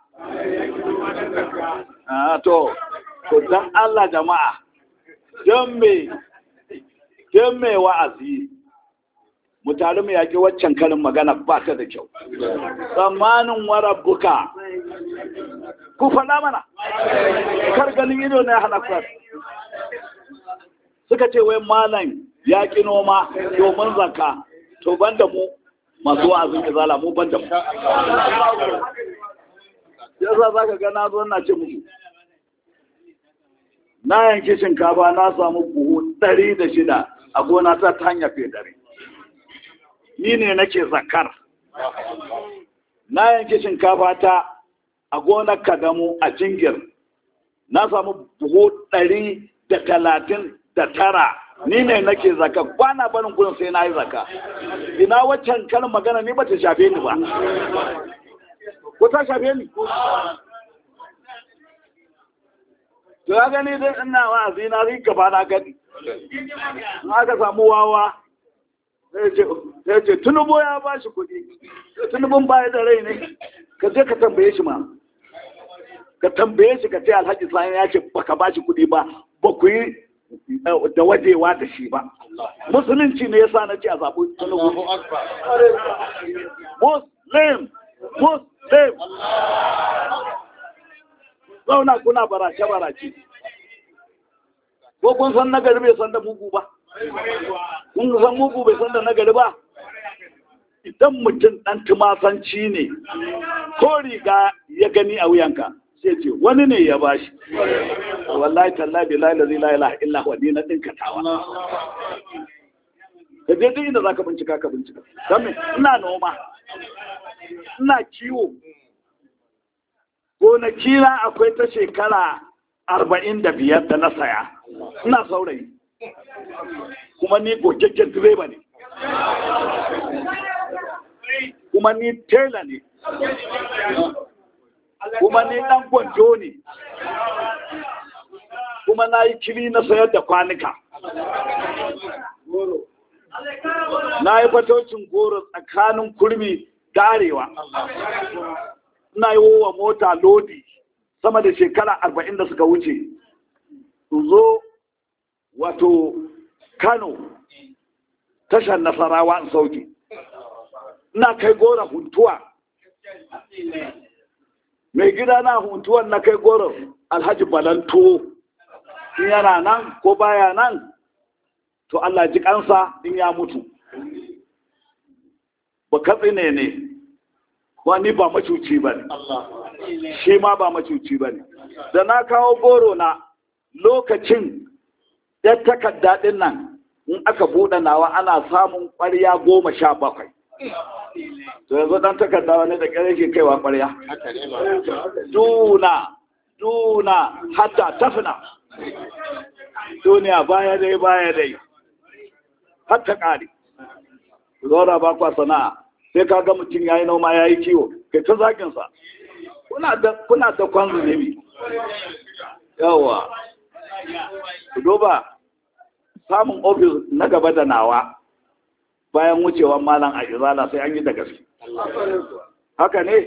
Speaker 2: to to dan Allah jama'a don me don me wa'azi mu tare mu yaƙi waccan karin magana ba ta da kyau tsammanin warabbuka ku faɗa mana kar ganin ido na hana ku suka ce wai malam ya ƙi noma domin zaka to ban da mu masu wa'azin izala mu ban da mu yasa za ka gana zo na ce muku na yanki shinkafa na samu buhu ɗari da shida a gona ta ta hanyar fedare ni ne nake zakar na yanki shinkafa ta a gonar kadamu a jingir na samu buhu ɗari da talatin da tara ni ne nake zaka kwana barin gudun sai na yi zaka ina waccan kan magana ni ba ta shafe ni ba ko ta shafe ni to ya gani dai ina wa'azi na ri gaba na gani in aka samu wawa sai ce tunubo ya ba shi kuɗi tunubun baya da rai ne ka je ka tambaye shi ma ka tambaye shi ka ce alhaji sani ya ce baka ba shi kuɗi ba ba ku yi da wajewa da shi ba musulunci ne yasa na ce a zaɓi tunubu muslim muslim zauna kuna barace barace ko kun san nagari bai san da mugu ba kun san mugu bai san da nagari ba idan mutum ɗan tumasanci ne ko riga ya gani a wuyanka sai ce wani ne ya bashi wallahi tallahi billahi la ilaha illa huwa ni na dinka tawa ka je duk inda zaka bincika ka bincika dan ina noma ina kiwo gonaki na akwai ta shekara arba'in da biyar da na saya ina saurayi kuma ni gogaggen direba ne kuma ni tela ne kuma ni ɗan gwanjo ne kuma na yi kili na sayar da kwanuka na yi fatocin goro tsakanin kurmi da arewa ina yi wa mota lodi sama da shekara arba'in da suka wuce zo wato kano tashar nasarawa in sauke ina kai gora huntuwa mai gida na huntuwan na kai goro alhaji balanto in yana nan ko baya nan to Allah ji kansa in ya mutu ba katsi ne ne wani ba macuci ba ne shi ma ba macuci ba ne da na kawo goro na lokacin ya takarda ɗin nan in aka buɗe nawa ana samun ƙwarya goma sha bakwai to yanzu dan takarda wani da ƙyar yake kaiwa ƙwarya duna duna hatta tafina duniya baya dai baya dai hatta ƙari zora ba kwa sana'a sai ka ga mutum ya yi noma ya yi kiwo kai ta zaginsa kuna da kwan zunubi yawa ku duba samun ofis na gaba da nawa bayan wucewan malam a izala sai an yi da gaske haka ne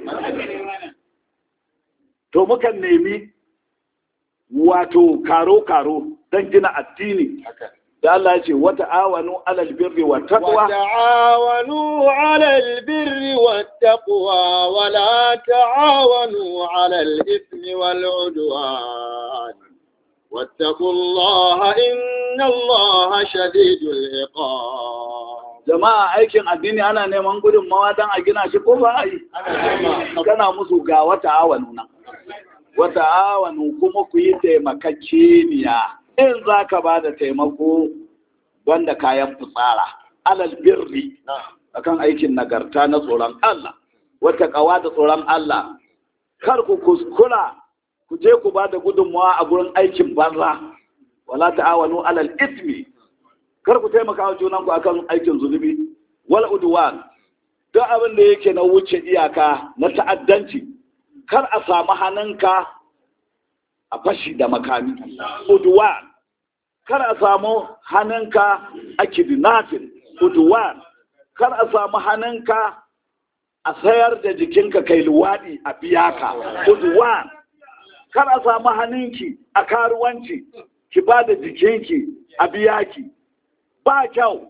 Speaker 2: to mukan nemi wato karo-karo don gina addini da Allah ce wata awanu alal birri wa taqwa
Speaker 1: وتعاونوا على البر والتقوى ولا تعاونوا على الإثم والعدوان واتقوا الله إن الله شديد العقاب
Speaker 2: jama'a aikin addini ana neman gudunmawa don a gina shi ko ba a yi kana musu ga wata awanu nan wata awanu kuma ku yi taimakakeniya in za ka ba da taimako wanda kayan fitsara alal birri akan aikin nagarta na tsoron Allah wata kawa da tsoron Allah kar ku kuskura ku je ku ba da gudunmawa a gurin aikin banza wala ta'awanu alal ismi kar ku taimaka wa junanku akan aikin zunubi wal udwan duk abin da yake na wuce iyaka na ta'addanci kar a samu hannunka a fashi da makami udwan kar a samu hannunka a kidnapping udwan kar a samu hannunka a sayar da jikinka kai luwaɗi a biya ka udwan kar a samu hannunki a karuwanci ki ba da jikinki a biya ki ba kyau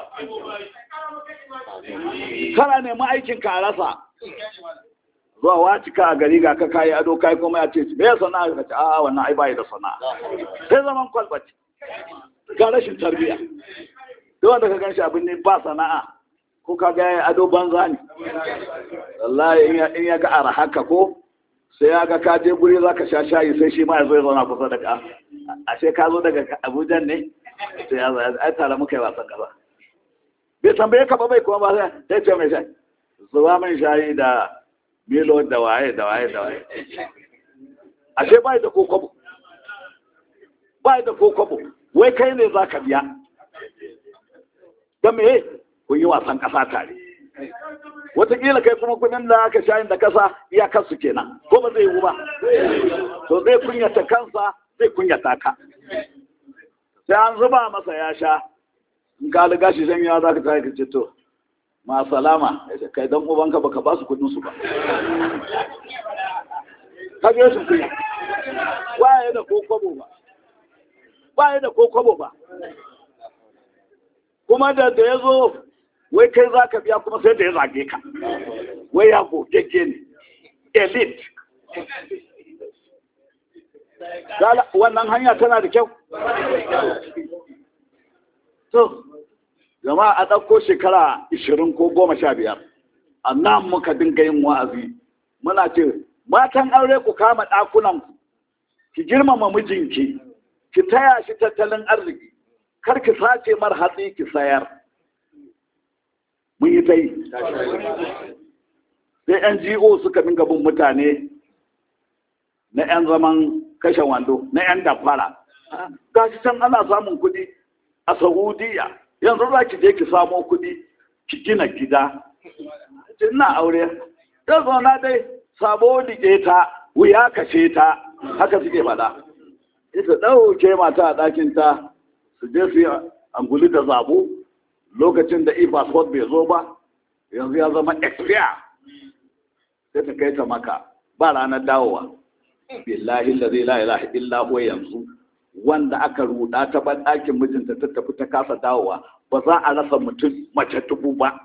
Speaker 2: kana neman aikin ka rasa zuwa wacika a gari ga ka kayi ado kai kuma ya ce me ya sana'a ka ce a wannan ai bai da sana'a sai zaman kwalbaci ga rashin tarbiyya duk wanda ka ganshi abin ne ba sana'a ko ka ga ado banza ne wallahi in ya ga ara haka ko sai ya ga ka je guri za ka sha shayi sai shi ma ya zo ya zauna kusa da ka ashe ka zo daga abuja ne sai ya zai ai tare muka yi wasan gaba bai tambaye ka ba bai kuma ba sai ce mai shayi zuwa mai shayi da milo da waye da waye da waye ashe bai da kokobo bai da kokobo wai kai ne za ka biya don me kun yi wasan kasa tare wataƙila kai kuma kudin da aka shayin da kasa iyakarsu kenan ko ba zai yi ba to zai kunyata kansa zai kunyata ka sai an zuba masa ya sha in ka liga shi shan yawa za ka tare ka ce to ma salama kai dan ubanka baka ba su kudin su ba ka biyo su kunya ba ya da ko kwabo ba ba ya da ko kwabo ba kuma da da ya zo wai kai za ka biya kuma sai da ya zage ka wai ya gogegge ne elite wannan hanya tana da kyau to jama'a a ɗauko shekara ishirin ko goma sha biyar a nan muka dinga yin wa'azi muna ce matan aure ku kama ɗakunan ku ki girmama mijinki ki taya shi tattalin arziki kar ki sace mar hatsi ki sayar mun yi ta yi sai ngo suka dinga bin mutane na 'yan zaman kashe wando na 'yan dafara ga shi can ana samun kuɗi a saudiya yanzu za ki je ki samo kuɗi ki gina gida ina aure ta zauna dai sabo dike ta wuya kashe ta haka suke faɗa ita ɗauke mata a ɗakin ta su je su yi anguli da zabo lokacin da e-passport bai zo ba yanzu ya zama expire sai ta kai ta maka ba ranar dawowa billahi la zai la ilaha illa huwa yanzu wanda aka ruda ta ban ɗakin mijinta ta tafi ta kasa dawowa ba za a rasa mutum mace dubu ba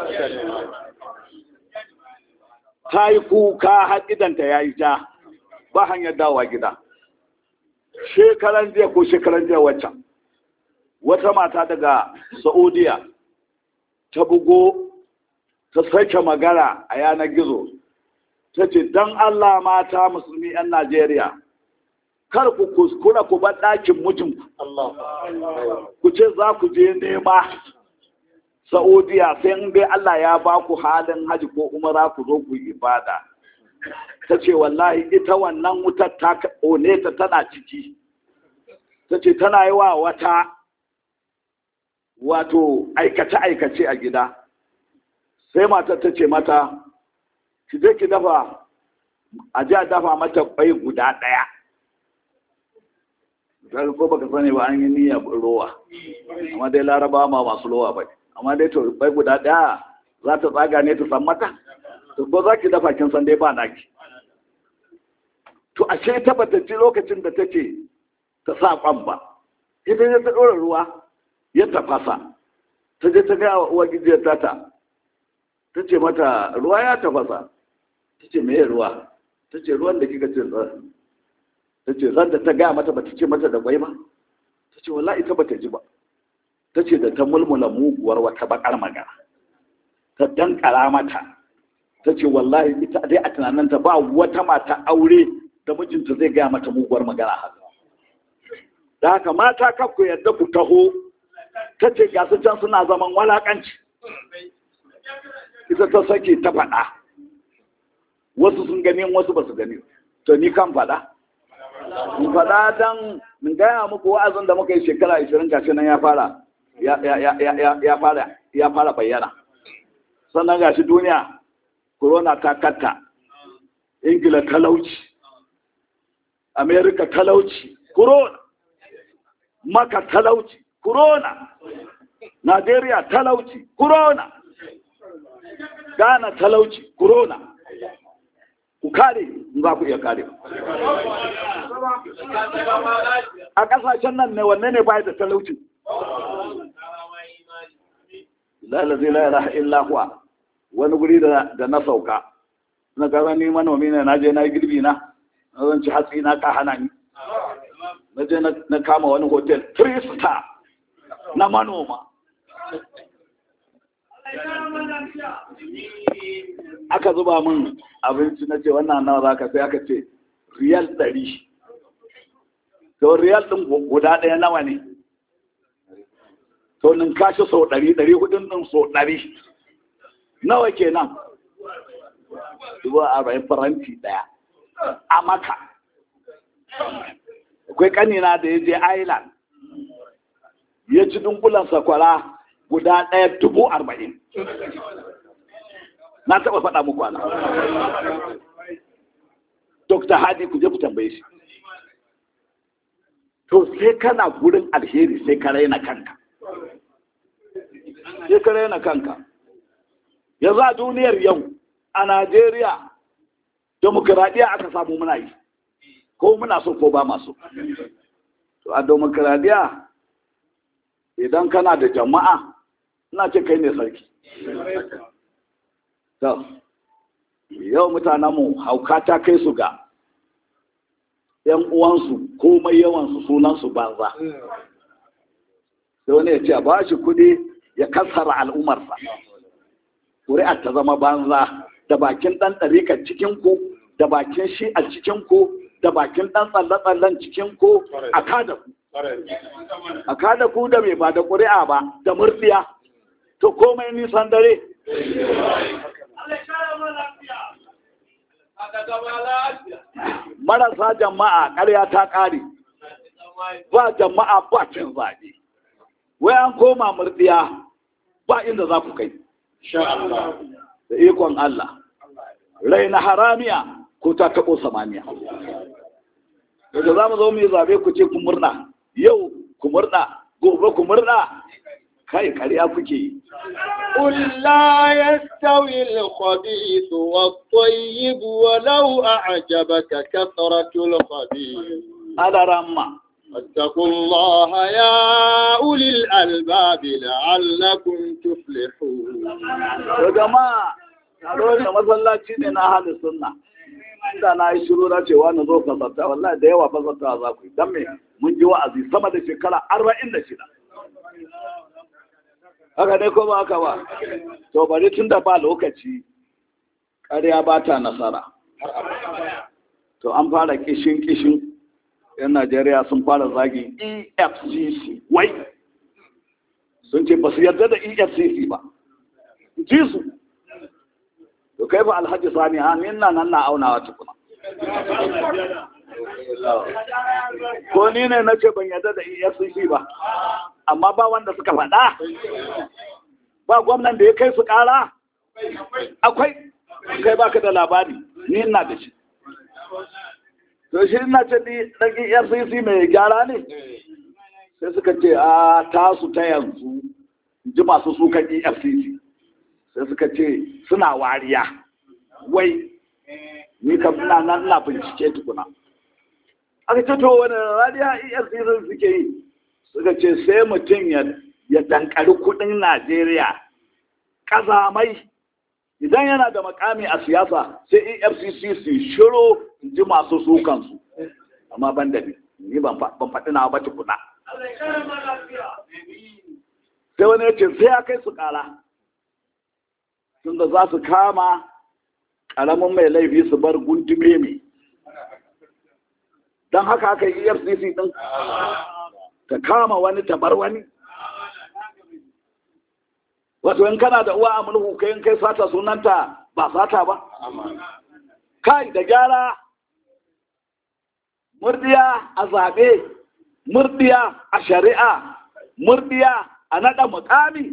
Speaker 2: ta yi kuka har idanta ya yi ja ba hanyar dawowa gida shekaran jiya ko shekaran jiya waccan wata mata daga saudiya ta bugo ta sake magana a yanar gizo ta ce don allah mata musulmi 'yan najeriya kar ku kuskura ku bar ɗakin mijinku ku ce za ku je nema saudiya sai in dai allah ya ba ku halin haji ko umara ku zo ku ibada ta ce wallahi ita wannan wutar ta ƙone ta tana ciki ta ce tana yi wa wata wato aikace-aikace a gida sai matar ta ce mata ki je ki dafa a ji a dafa mata kwai guda ɗaya kaga ko baka sani ba an yi niyyar rowa amma dai laraba ma masu rowa ba amma dai to bai guda ɗaya za ta tsaga ne ta san mata to ko za ki dafa kin san dai ba naki to ashe ta bata ji lokacin da take ta sa kwan ba ita ne ta ɗora ruwa ya tafasa ta je ta gaya wa uwa gijiyar tata ta ce mata ruwa ya tafasa ta ce me ruwa ta ce ruwan da kika ce tsarin ta ce zan da ta gaya mata bata ce mata da kwai ba ta ce wala ita bata ji ba ta ce da ta mulmula muguwar wata bakar magana ta dankara mata ta ce wallahi ita dai a tunaninta ba wata mata aure da mijinta zai gaya mata muguwar magana haka da haka mata kakku yadda ku taho ta ce gasu can suna zaman walakanci ita ta sake ta faɗa wasu sun gani wasu ba su gani to ni kan faɗa in faɗa don in gaya muku wa'azin da muka yi shekara 20 gashi nan ya fara ya fara ya fara bayyana sannan gashi duniya corona ta katta ingila talauci america talauci corona maka talauci corona Najeriya talauci corona Ghana talauci corona ku kare in za ku iya kare a kasashen nan ne wanne ne bai da talauci lalazi la ilaha illa huwa wani guri da na sauka na kaza ni manomi ne na je na girbi na na zan ci hatsi na ka hana ni na je na kama wani hotel three star na manoma aka zuba min abinci na ce wannan nawa za ka sai aka ce riyal ɗari to riyal ɗin guda ɗaya nawa ne to nin kashi sau ɗari ɗari hudun ɗin sau ɗari nawa kenan dubu arba'in faranti ɗaya a maka akwai ƙanina da ya je island ya ci dunkulan sakwara guda ɗaya dubu arba'in na taɓa faɗa muku ana dr hadi ku je ku tambaye shi to sai kana gurin alheri sai ka raina kanka sai ka raina kanka yanzu a duniyar yau a najeriya demokuraɗiyya aka samu muna yi ko muna so ko ba masu to a demokuraɗiyya idan kana da jama'a ina ce kai ne sarki yau mutanenmu hauka ta kai su ga ‘yan uwansu komai yawansu sunansu banza sai wani ya ce ba shi kudi ya kassara al'ummarsa ƙuri'ar ta zama banza da bakin ɗan ɗarikar cikinku da bakin shi a cikinku da bakin ɗan tsalle-tsallen cikinku a kada ku a kada ku da mai ba da ƙuri'a ba da murdiya to komai nisan dare marasa jama'a ƙarya ta ƙare ba jama'a ba cin zaɓe wai an koma murdiya ba inda za ku kai da ikon Allah rai na haramiya ko ta taɓo samaniya daga za mu zo mu yi zaɓe ku ce ku murna yau ku murna gobe ku murna kai ƙarya kuke yi
Speaker 1: قل لا يستوي الخبيث والطيب ولو أعجبك كثرة الخبيث
Speaker 2: على رمى
Speaker 1: واتقوا الله يا أولي الألباب لعلكم تفلحون
Speaker 2: to jama'a taro da masallaci ne na halin sunna inda na yi shiru na cewa na zo fasarta wallahi da yawa fasarta za ku yi don me mun ji wa'azi sama da shekara arba'in da shida haka ne ko ba haka ba to bari tun da ba lokaci ƙarya ba ta nasara to an fara kishin kishin yan najeriya sun fara zagin efcc wai sun ce ba su yarda da efcc ba ji su to kai ba alhaji sani ha ni na nan na aunawa tukuna ko ni ne na ce ban yarda da efcc ba amma ba wanda suka faɗa ba gwamnan da ya kai su ƙara akwai kai baka da labari ni ina da shi to shi ina ce ni dan EFCC mai gyara ne sai suka ce a tasu ta yanzu ji masu sukan EFCC sai suka ce suna wariya wai ni kam ina nan ina bincike tukuna aka ce to wani rariya EFCC suke yi suka ce sai mutum ya dankari kudin Najeriya kazamai idan yana da makami a siyasa sai efcc su shiro ji masu sukansu amma ban da ni ni ban faɗi na ba tukuna sai wani ya ce sai ya kai su ƙara tun da za su kama ƙaramin mai laifi su bar gundume mai don haka aka yi efcc ɗin ta kama wani ta bar wani wato in kana da uwa a mulku kai in kai sata sunanta ba sata ba kai da gyara murdiya a zaɓe murdiya a shari'a murdiya a naɗa mukami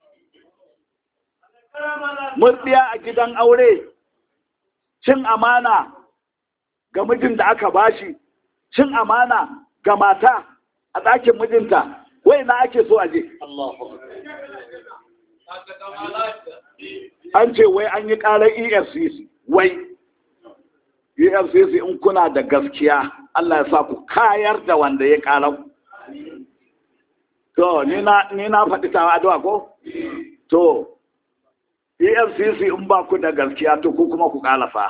Speaker 2: murdiya a gidan aure cin amana ga mijin da aka bashi cin amana ga mata a ɗakin mijinta wai na ake so a je an ce wai an yi ƙarar efcc wai efcc in kuna da gaskiya allah ya sa ku kayar da wanda ya ƙarar to ni na faɗi tawa addu'a ko to efcc in ba ku da gaskiya to ku kuma ku ƙalafa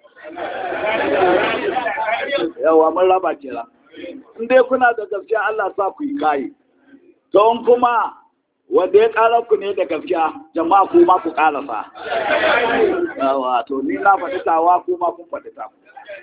Speaker 2: yawa mun raba kira in dai kuna da gaskiya allah sa ku yi kayi to in kuma wanda ya ƙara ku ne da gaskiya jama'a ku ma ku ƙarasa. Yawa to ni na faɗi tawa ku ma kun faɗi ta.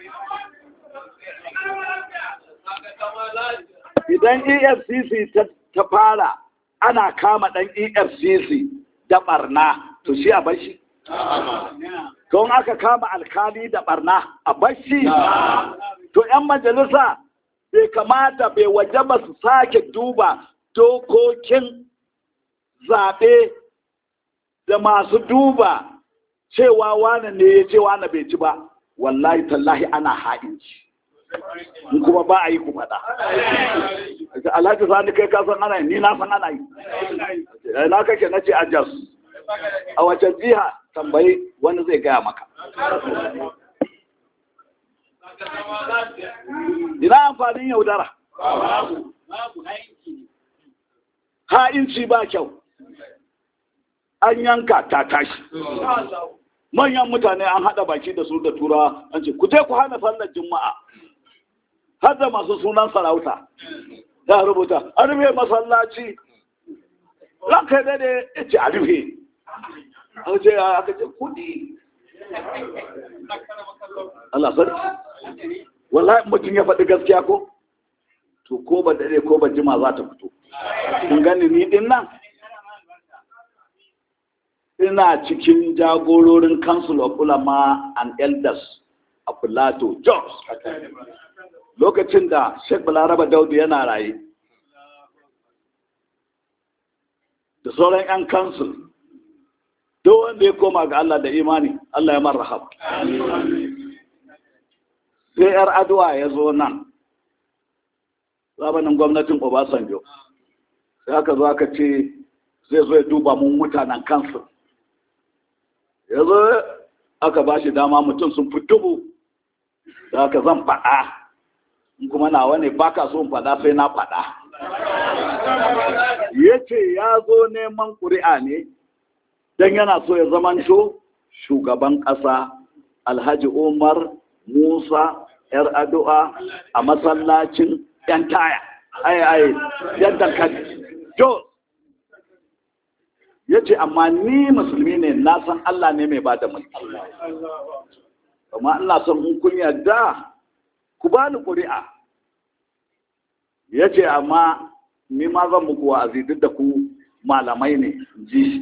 Speaker 2: Idan EFCC ta fara ana kama ɗan EFCC da ɓarna to shi a bashi. Don aka kama alkali da ɓarna a bashi. To 'yan majalisa bai kamata bai waje ba su sake duba dokokin zaɓe da masu duba cewa wane ne ya ce wane bai ci ba wallahi tallahi ana ha'inci in kuma ba a yi ku faɗa alhaji sani kai ka san ana yi ni na san ana yi na kake na ce a jas a wace jiha tambayi wani zai gaya maka ina amfanin yaudara ha'inci ba kyau an yanka ta tashi manyan mutane an haɗa baki da su da tura an ce ku je ku hana sallar juma'a har da masu sunan sarauta ya rubuta a rufe masallaci ranka da ne ya ce a rufe an ce aka ce kudi Allah sarki wallahi mutum ya faɗi gaskiya ko to ko ba dare ko ba jima za ta fito kun gani ni din nan ina cikin jagororin council of ulama and elders a plateau jos lokacin da sheikh balaraba daudu yana raye da sauran 'yan council duk wanda ya koma ga Allah da imani Allah ya marrahab sai 'yar aduwa ya zo nan zamanin gwamnatin obasanjo sai aka zo aka ce zai zo ya duba mun mutanen kansu ya zo aka ba shi dama mutum sun fi dubu da aka zan faɗa in kuma nawa ne ba ka so in faɗa sai na faɗa ya ce ya zo neman ƙuri'a ne don yana so ya zamanto shugaban ƙasa alhaji umar musa yar addu'a a masallacin yan taya ai ai yan dankali jo ya ce amma ni musulmi ne na san allah ne mai bada mulki amma ina son in kun yarda ku ba ni ƙuri'a ya ce amma ni ma zan muku wa'azi duk da ku malamai ne ji shi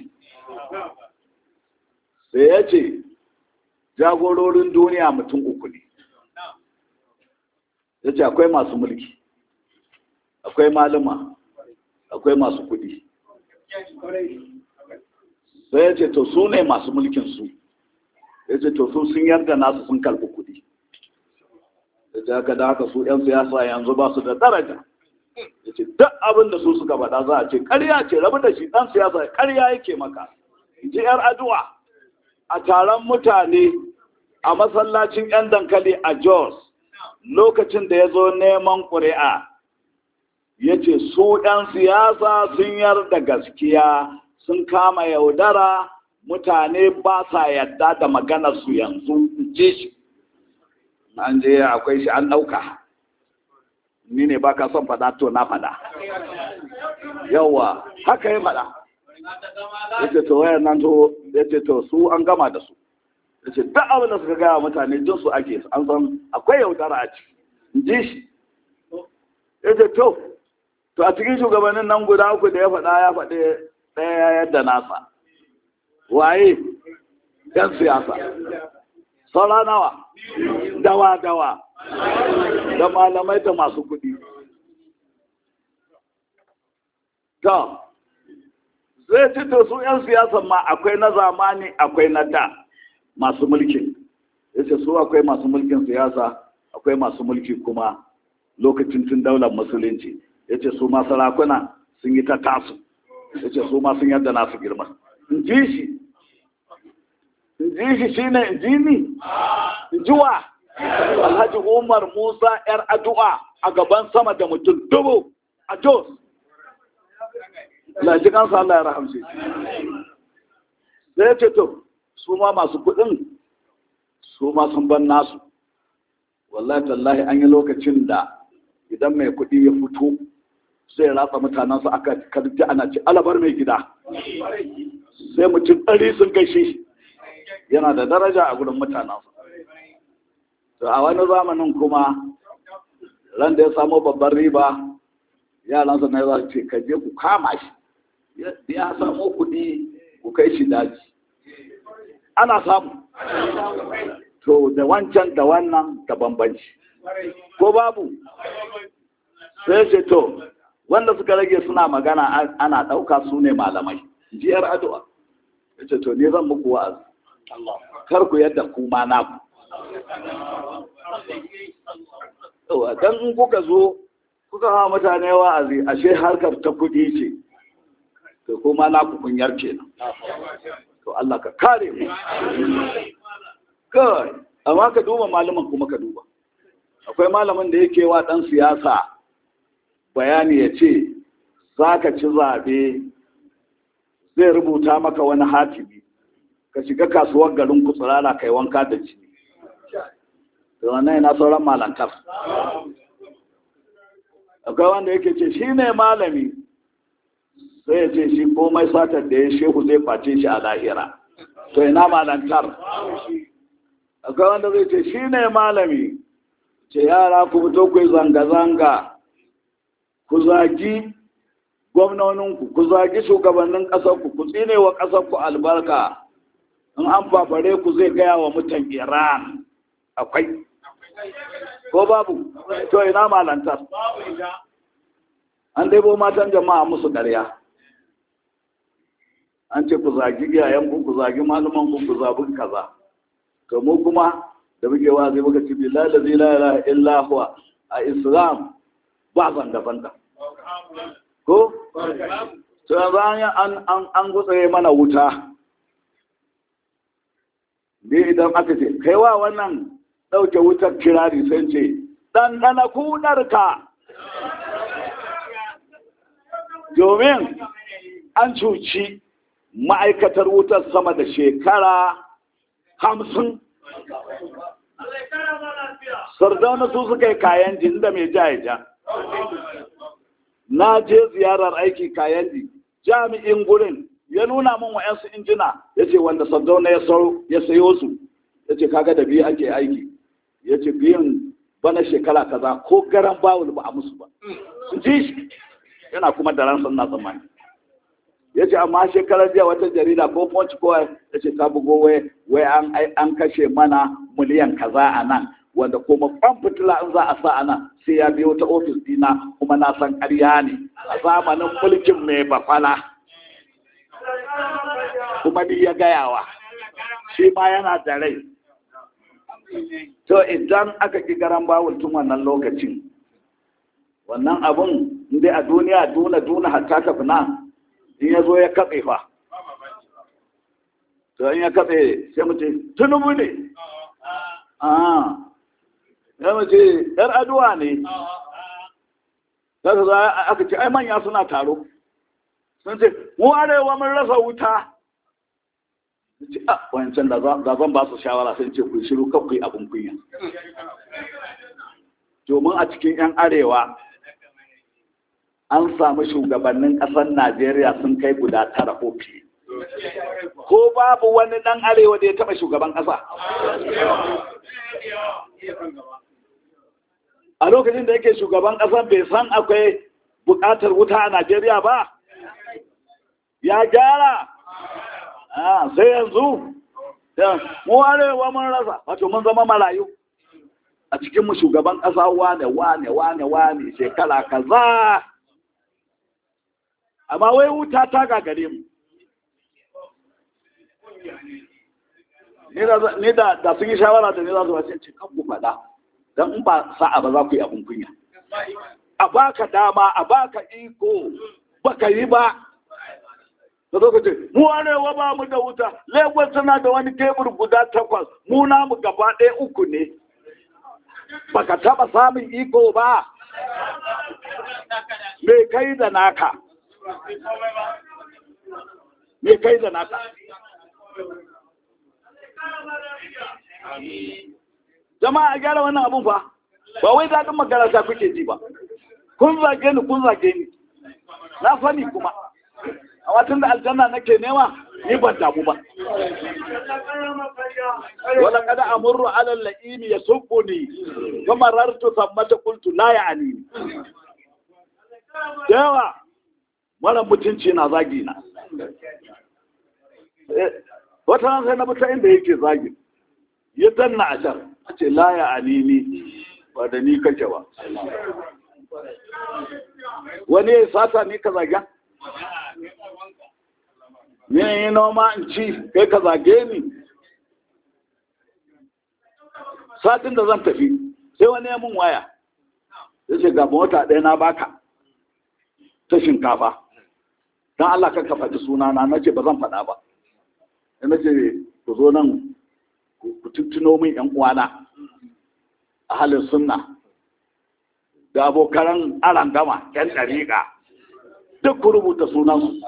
Speaker 2: sai ya ce jagororin duniya mutum uku ne ya ce akwai masu mulki akwai malama akwai masu kudi sai ya ce to su ne masu mulkin su ya ce to su sun yarda nasu sun karɓi kuɗi da ta haka da haka su 'yan siyasa yanzu ba su da daraja ya ce duk abin da su suka faɗa za a ce ƙarya ce rabu da shi ɗan siyasa ƙarya yake maka ji 'yar addu'a a taron mutane a masallacin 'yan dankali a jos lokacin da ya zo neman ƙuri'a ya ce su ɗan siyasa sun yarda gaskiya sun kama yaudara mutane ba sa yadda da maganarsu yanzu ji shi an je akwai shi an ɗauka ni ne ba ka son faɗa to na faɗa yawa haka ya faɗa ya ce to wayan nan to ya ce to su an gama da su ya ce duk abin da suka gaya mutane jin su ake an san akwai yaudara a ciki ji shi ya ce to to a cikin shugabannin nan guda uku da ya faɗa ya faɗi ɗaya yadda nasa waye yan siyasa saura nawa dawa dawa da malamai da masu kuɗi to zai ci to su 'yan siyasa ma akwai na zamani akwai na da masu mulkin yace su akwai masu mulkin siyasa akwai masu mulki kuma lokacin tun daular musulunci yace su ma sarakuna sun yi ta tasu yace su ma sun yadda nasu girma in ji shi in ji shi shine in ji ni in ji wa alhaji umar musa yar addu'a a gaban sama da mutum dubu a jos laji kansa Allah ya rahamce sai ce to su ma masu kuɗin su ma sun ban nasu wallahi tallahi an yi lokacin da idan mai kuɗi ya fito sai ratsa mutanensu aka karfi ana ci alabar mai gida sai mutum ɗari sun gaishe yana da daraja a gudun mutanensu to a wani zamanin kuma ran da ya samu babban riba yaransa na za su ce ka je ku kama shi ya samu kuɗi ku kai shi daji ana samu to da wancan da wannan da bambanci ko babu sai ce to wanda suka rage suna magana ana ɗauka su ne malamai jiyar addu'a ya ce to ne zan muku wa'azi kar ku yadda kuma naku dan in kuka zo kuka hawa mutane wa'azi ashe harkar ta kuɗi ce to kuma naku kunyar kenan to Allah ka kare mu kai amma ka duba malaman kuma ka duba akwai malamin da yake wa dan siyasa bayani ya ce za ka ci zaɓe zai rubuta maka wani hatimi ka shiga kasuwar garin kusurara kai wanka da jini da wannan yana sauran malantar akwai wanda yake ce shi ne malami sai ya ce shi komai satar da ya shehu zai face shi a lahira to ina malantar akwai wanda zai ce shi ne malami ce yara ku fito ku yi zanga-zanga ku zagi gwamnoninku ku zagi shugabannin ƙasarku ku tsine wa ƙasarku albarka in an fafare ku zai gaya wa mutan iran akwai ko babu to ina malantar an daibo matan jama'a musu ƙarya an ce ku zagi iyayenku ku zagi malamanku ku zabi kaza to mu kuma da muke wazi muka ci billahi la ilaha illa huwa a islam ba zanga zanga ko to bayan an an an gutsaye mana wuta ne idan aka ce kai wa wannan dauke wutar kirari sai ce dan dana kudarka domin an cuci ma'aikatar wutar sama da shekara hamsin sardauna su suka yi kayan jin da mai ja ya ja na je ziyarar aiki kayan ji jami'in gurin ya nuna min wa'yansu injina ya ce wanda sardauna ya sayo su ya ce kaga da biyu ake aiki ya ce biyun bana shekara kaza ko garan bawul ba a musu ba ji shi yana kuma da ransan na tsammani ya ce amma shekarar jiya wata jarida ko punch ko ya ce ta bugo wai an kashe mana miliyan kaza a nan wanda kuma kwan fitila in za a sa a nan sai ya biyo ta ofis dina kuma na san ƙarya ne a zamanin mulkin mai bafala kuma ni ya gayawa shi ma yana da rai to idan aka ki garan bawul tun wannan lokacin wannan abun inda a duniya duna duna hatta ka fina in ya zo ya katse fa to in ya katse sai mu ce tunubu ne ah ya mu ce yar aduwa ne Zaka za aka ce ai manya suna taro sun ce mu arewa mun rasa wuta ce a wancan da zan ba su shawara sun ce ku shiru kan ku yi abin kunya domin a cikin 'yan arewa an samu shugabannin ƙasar najeriya sun kai guda tara ko fiye ko babu wani ɗan arewa da ya taɓa shugaban ƙasa a lokacin da yake shugaban ƙasar bai san akwai buƙatar wuta a najeriya ba ya gyara sai yanzu mu arewa mun rasa wato mun zama marayu a cikin mu shugaban ƙasa wane wane wane wane shekara kaza amma wai wuta ta gagare mu ni da da sun yi shawara da ni za su wace ce kan ku faɗa don in ba sa'a ba za ku yi abin kunya a baka dama a baka iko baka yi ba da zo ka ce mu arewa ba mu da wuta lagos tana da wani tebur guda takwas mu namu gaba ɗaya uku ne baka taba samun iko ba me kai da naka me kai da naka jama'a a gyara wannan abun fa ba wai daɗin makaranta kuke ji ba kun zage ni kun zage ni na sani kuma a watan da aljanna nake nema ni ban damu ba wala kada amurru ala la'imi yasubbuni kama rartu sammata qultu la ya'ni yawa mara mutunci na zagi na wata ran sai na bi ta inda yake zagi ya danna a can a ce la ya'ni ni ba da ni kake ba wani ya sata ni ka zaga ne yi noma in ci kai ka zage ni satin da zan tafi sai wani ya mun waya ya ce ga mota ɗaya na baka ta shinkafa don Allah kan ka faɗi sunana na ce ba zan faɗa ba na ce ku zo nan ku tuttuno min ‘yan uwana a halin sunna da abokanan arangama ‘yan ɗariƙa duk ku rubuta sunansu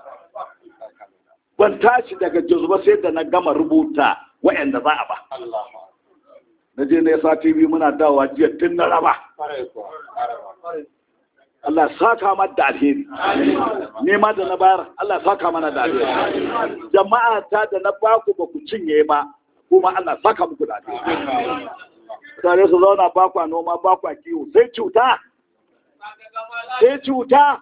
Speaker 2: ban tashi daga ba sai da na gama rubuta wa'anda za a ba na je na yasa tv muna dawa jiya tun na raba Allah saka mana da alheri ne ma da na bayar Allah saka mana da alheri jama'a ta da na baku ba ku cinye ba kuma Allah saka muku da alheri tare su zauna bakwa noma bakwa kiwo sai cuta sai cuta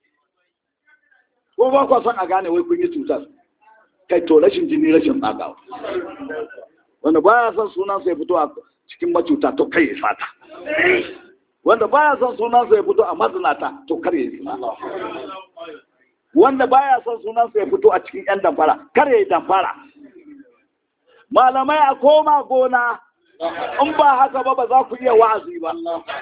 Speaker 2: ko ba kwa son a gane wai kun yi cutar kai to rashin jini rashin tsagawa wanda baya son sunan sai fito a cikin macuta to kai ya fata wanda baya son sunan sai fito a mazinata to kar ya yi wanda baya son sunan sai fito a cikin yan damfara kar ya yi damfara malamai a koma gona in ba haka ba ba za ku iya wa'azi ba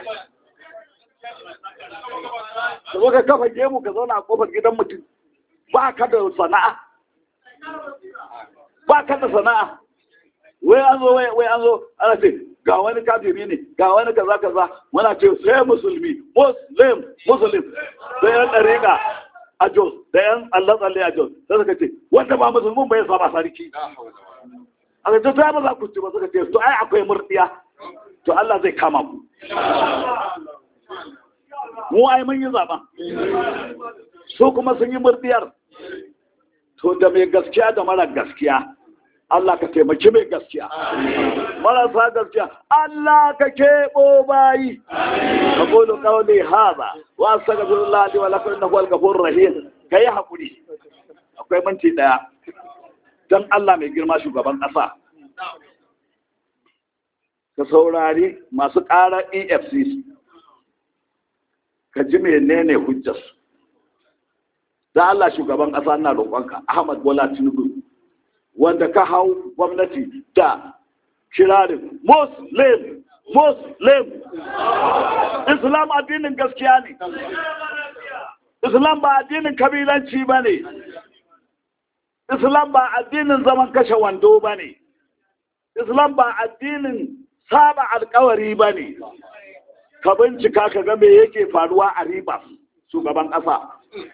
Speaker 2: da ka kafa gemu ka zauna a kofar gidan mutum ba ka da sana'a ba ka da sana'a wai an zo wai an zo ana ce ga wani kafiri ne ga wani kaza kaza muna ce sai musulmi muslim muslim da yan dariƙa a jos da yan allah tsalle a jos sai suka ce wanda ba musulmin bai saba sarki a ga ta ba za ku ci ba suka ce to ai akwai murdiya to allah zai kama ku mu ai mun yi zaben su kuma sun yi murdiyar to da mai gaskiya da mara gaskiya Allah ka taimaki mai gaskiya marasa gaskiya Allah ka keɓo bayi ka kodo kawai haza wa astaghfirullah li wa lakum innahu al-ghafurur rahim kai hakuri akwai minti daya dan Allah mai girma shugaban ƙasa ka saurari masu ƙarar EFCC ka ji menene hujjarsu da Allah shugaban ƙasa na roƙonka Ahmad Bola Tinubu wanda ka hau gwamnati da kirarin muslim muslim islam addinin gaskiya ne islam ba addinin kabilanci ba ne islam ba addinin zaman kashe wando ba ne islam ba addinin saba alkawari ba ne ka bincika ka ga me yake faruwa a ribas shugaban ƙasa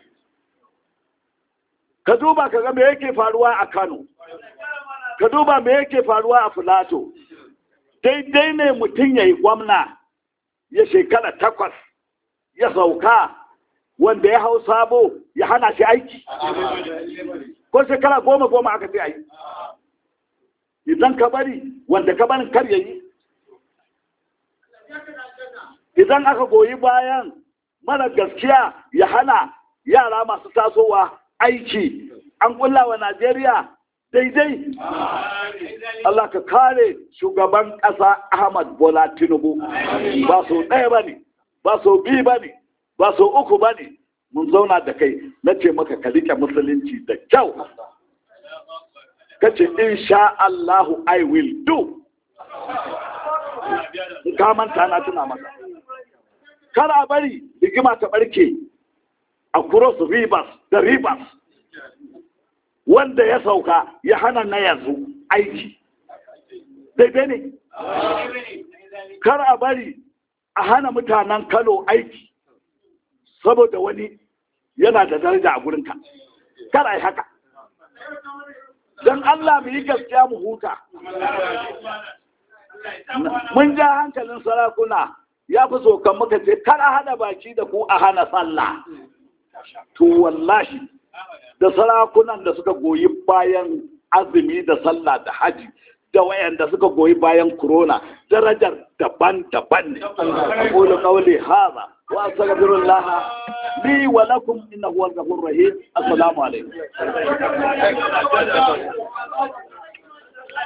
Speaker 2: ka duba ka ga me yake faruwa a kano ka duba me yake faruwa a filato daidai ne mutum ya yi gwamna ya shekara takwas ya sauka wanda ya hau sabo ya hana shi aiki ko shekara goma goma aka ce ayi idan ka bari wanda ka barin kar ya yi idan aka goyi bayan mara gaskiya ya hana yara masu tasowa aiki an kulla wa najeriya daidai Allah ka kare shugaban ƙasa Ahmad Bola Tinubu ba so ɗaya ba ne ba so biyu ba ne ba so uku ba ne mun zauna da kai na ce maka ka rike musulunci da kyau ka ce insha Allahu I will do ka manta na tuna maka kar a bari rigima ta barke a cross rivers da rivers wanda ya sauka ya hana na yanzu aiki daidai ne kar a bari a hana mutanen kano aiki saboda wani yana da daraja a gurinka kar a yi haka don allah mu yi gaskiya mu huta mun ja hankalin sarakuna ya fi sokan muka ce kar a hana baki da ku a hana sallah to wallahi da sarakunan da suka goyi bayan azumi da sallah da haji da wayanda suka goyi bayan corona darajar daban-daban ne aqulu qawli hadha wa astaghfirullah li wa lakum innahu huwal ghafurur rahim assalamu alaikum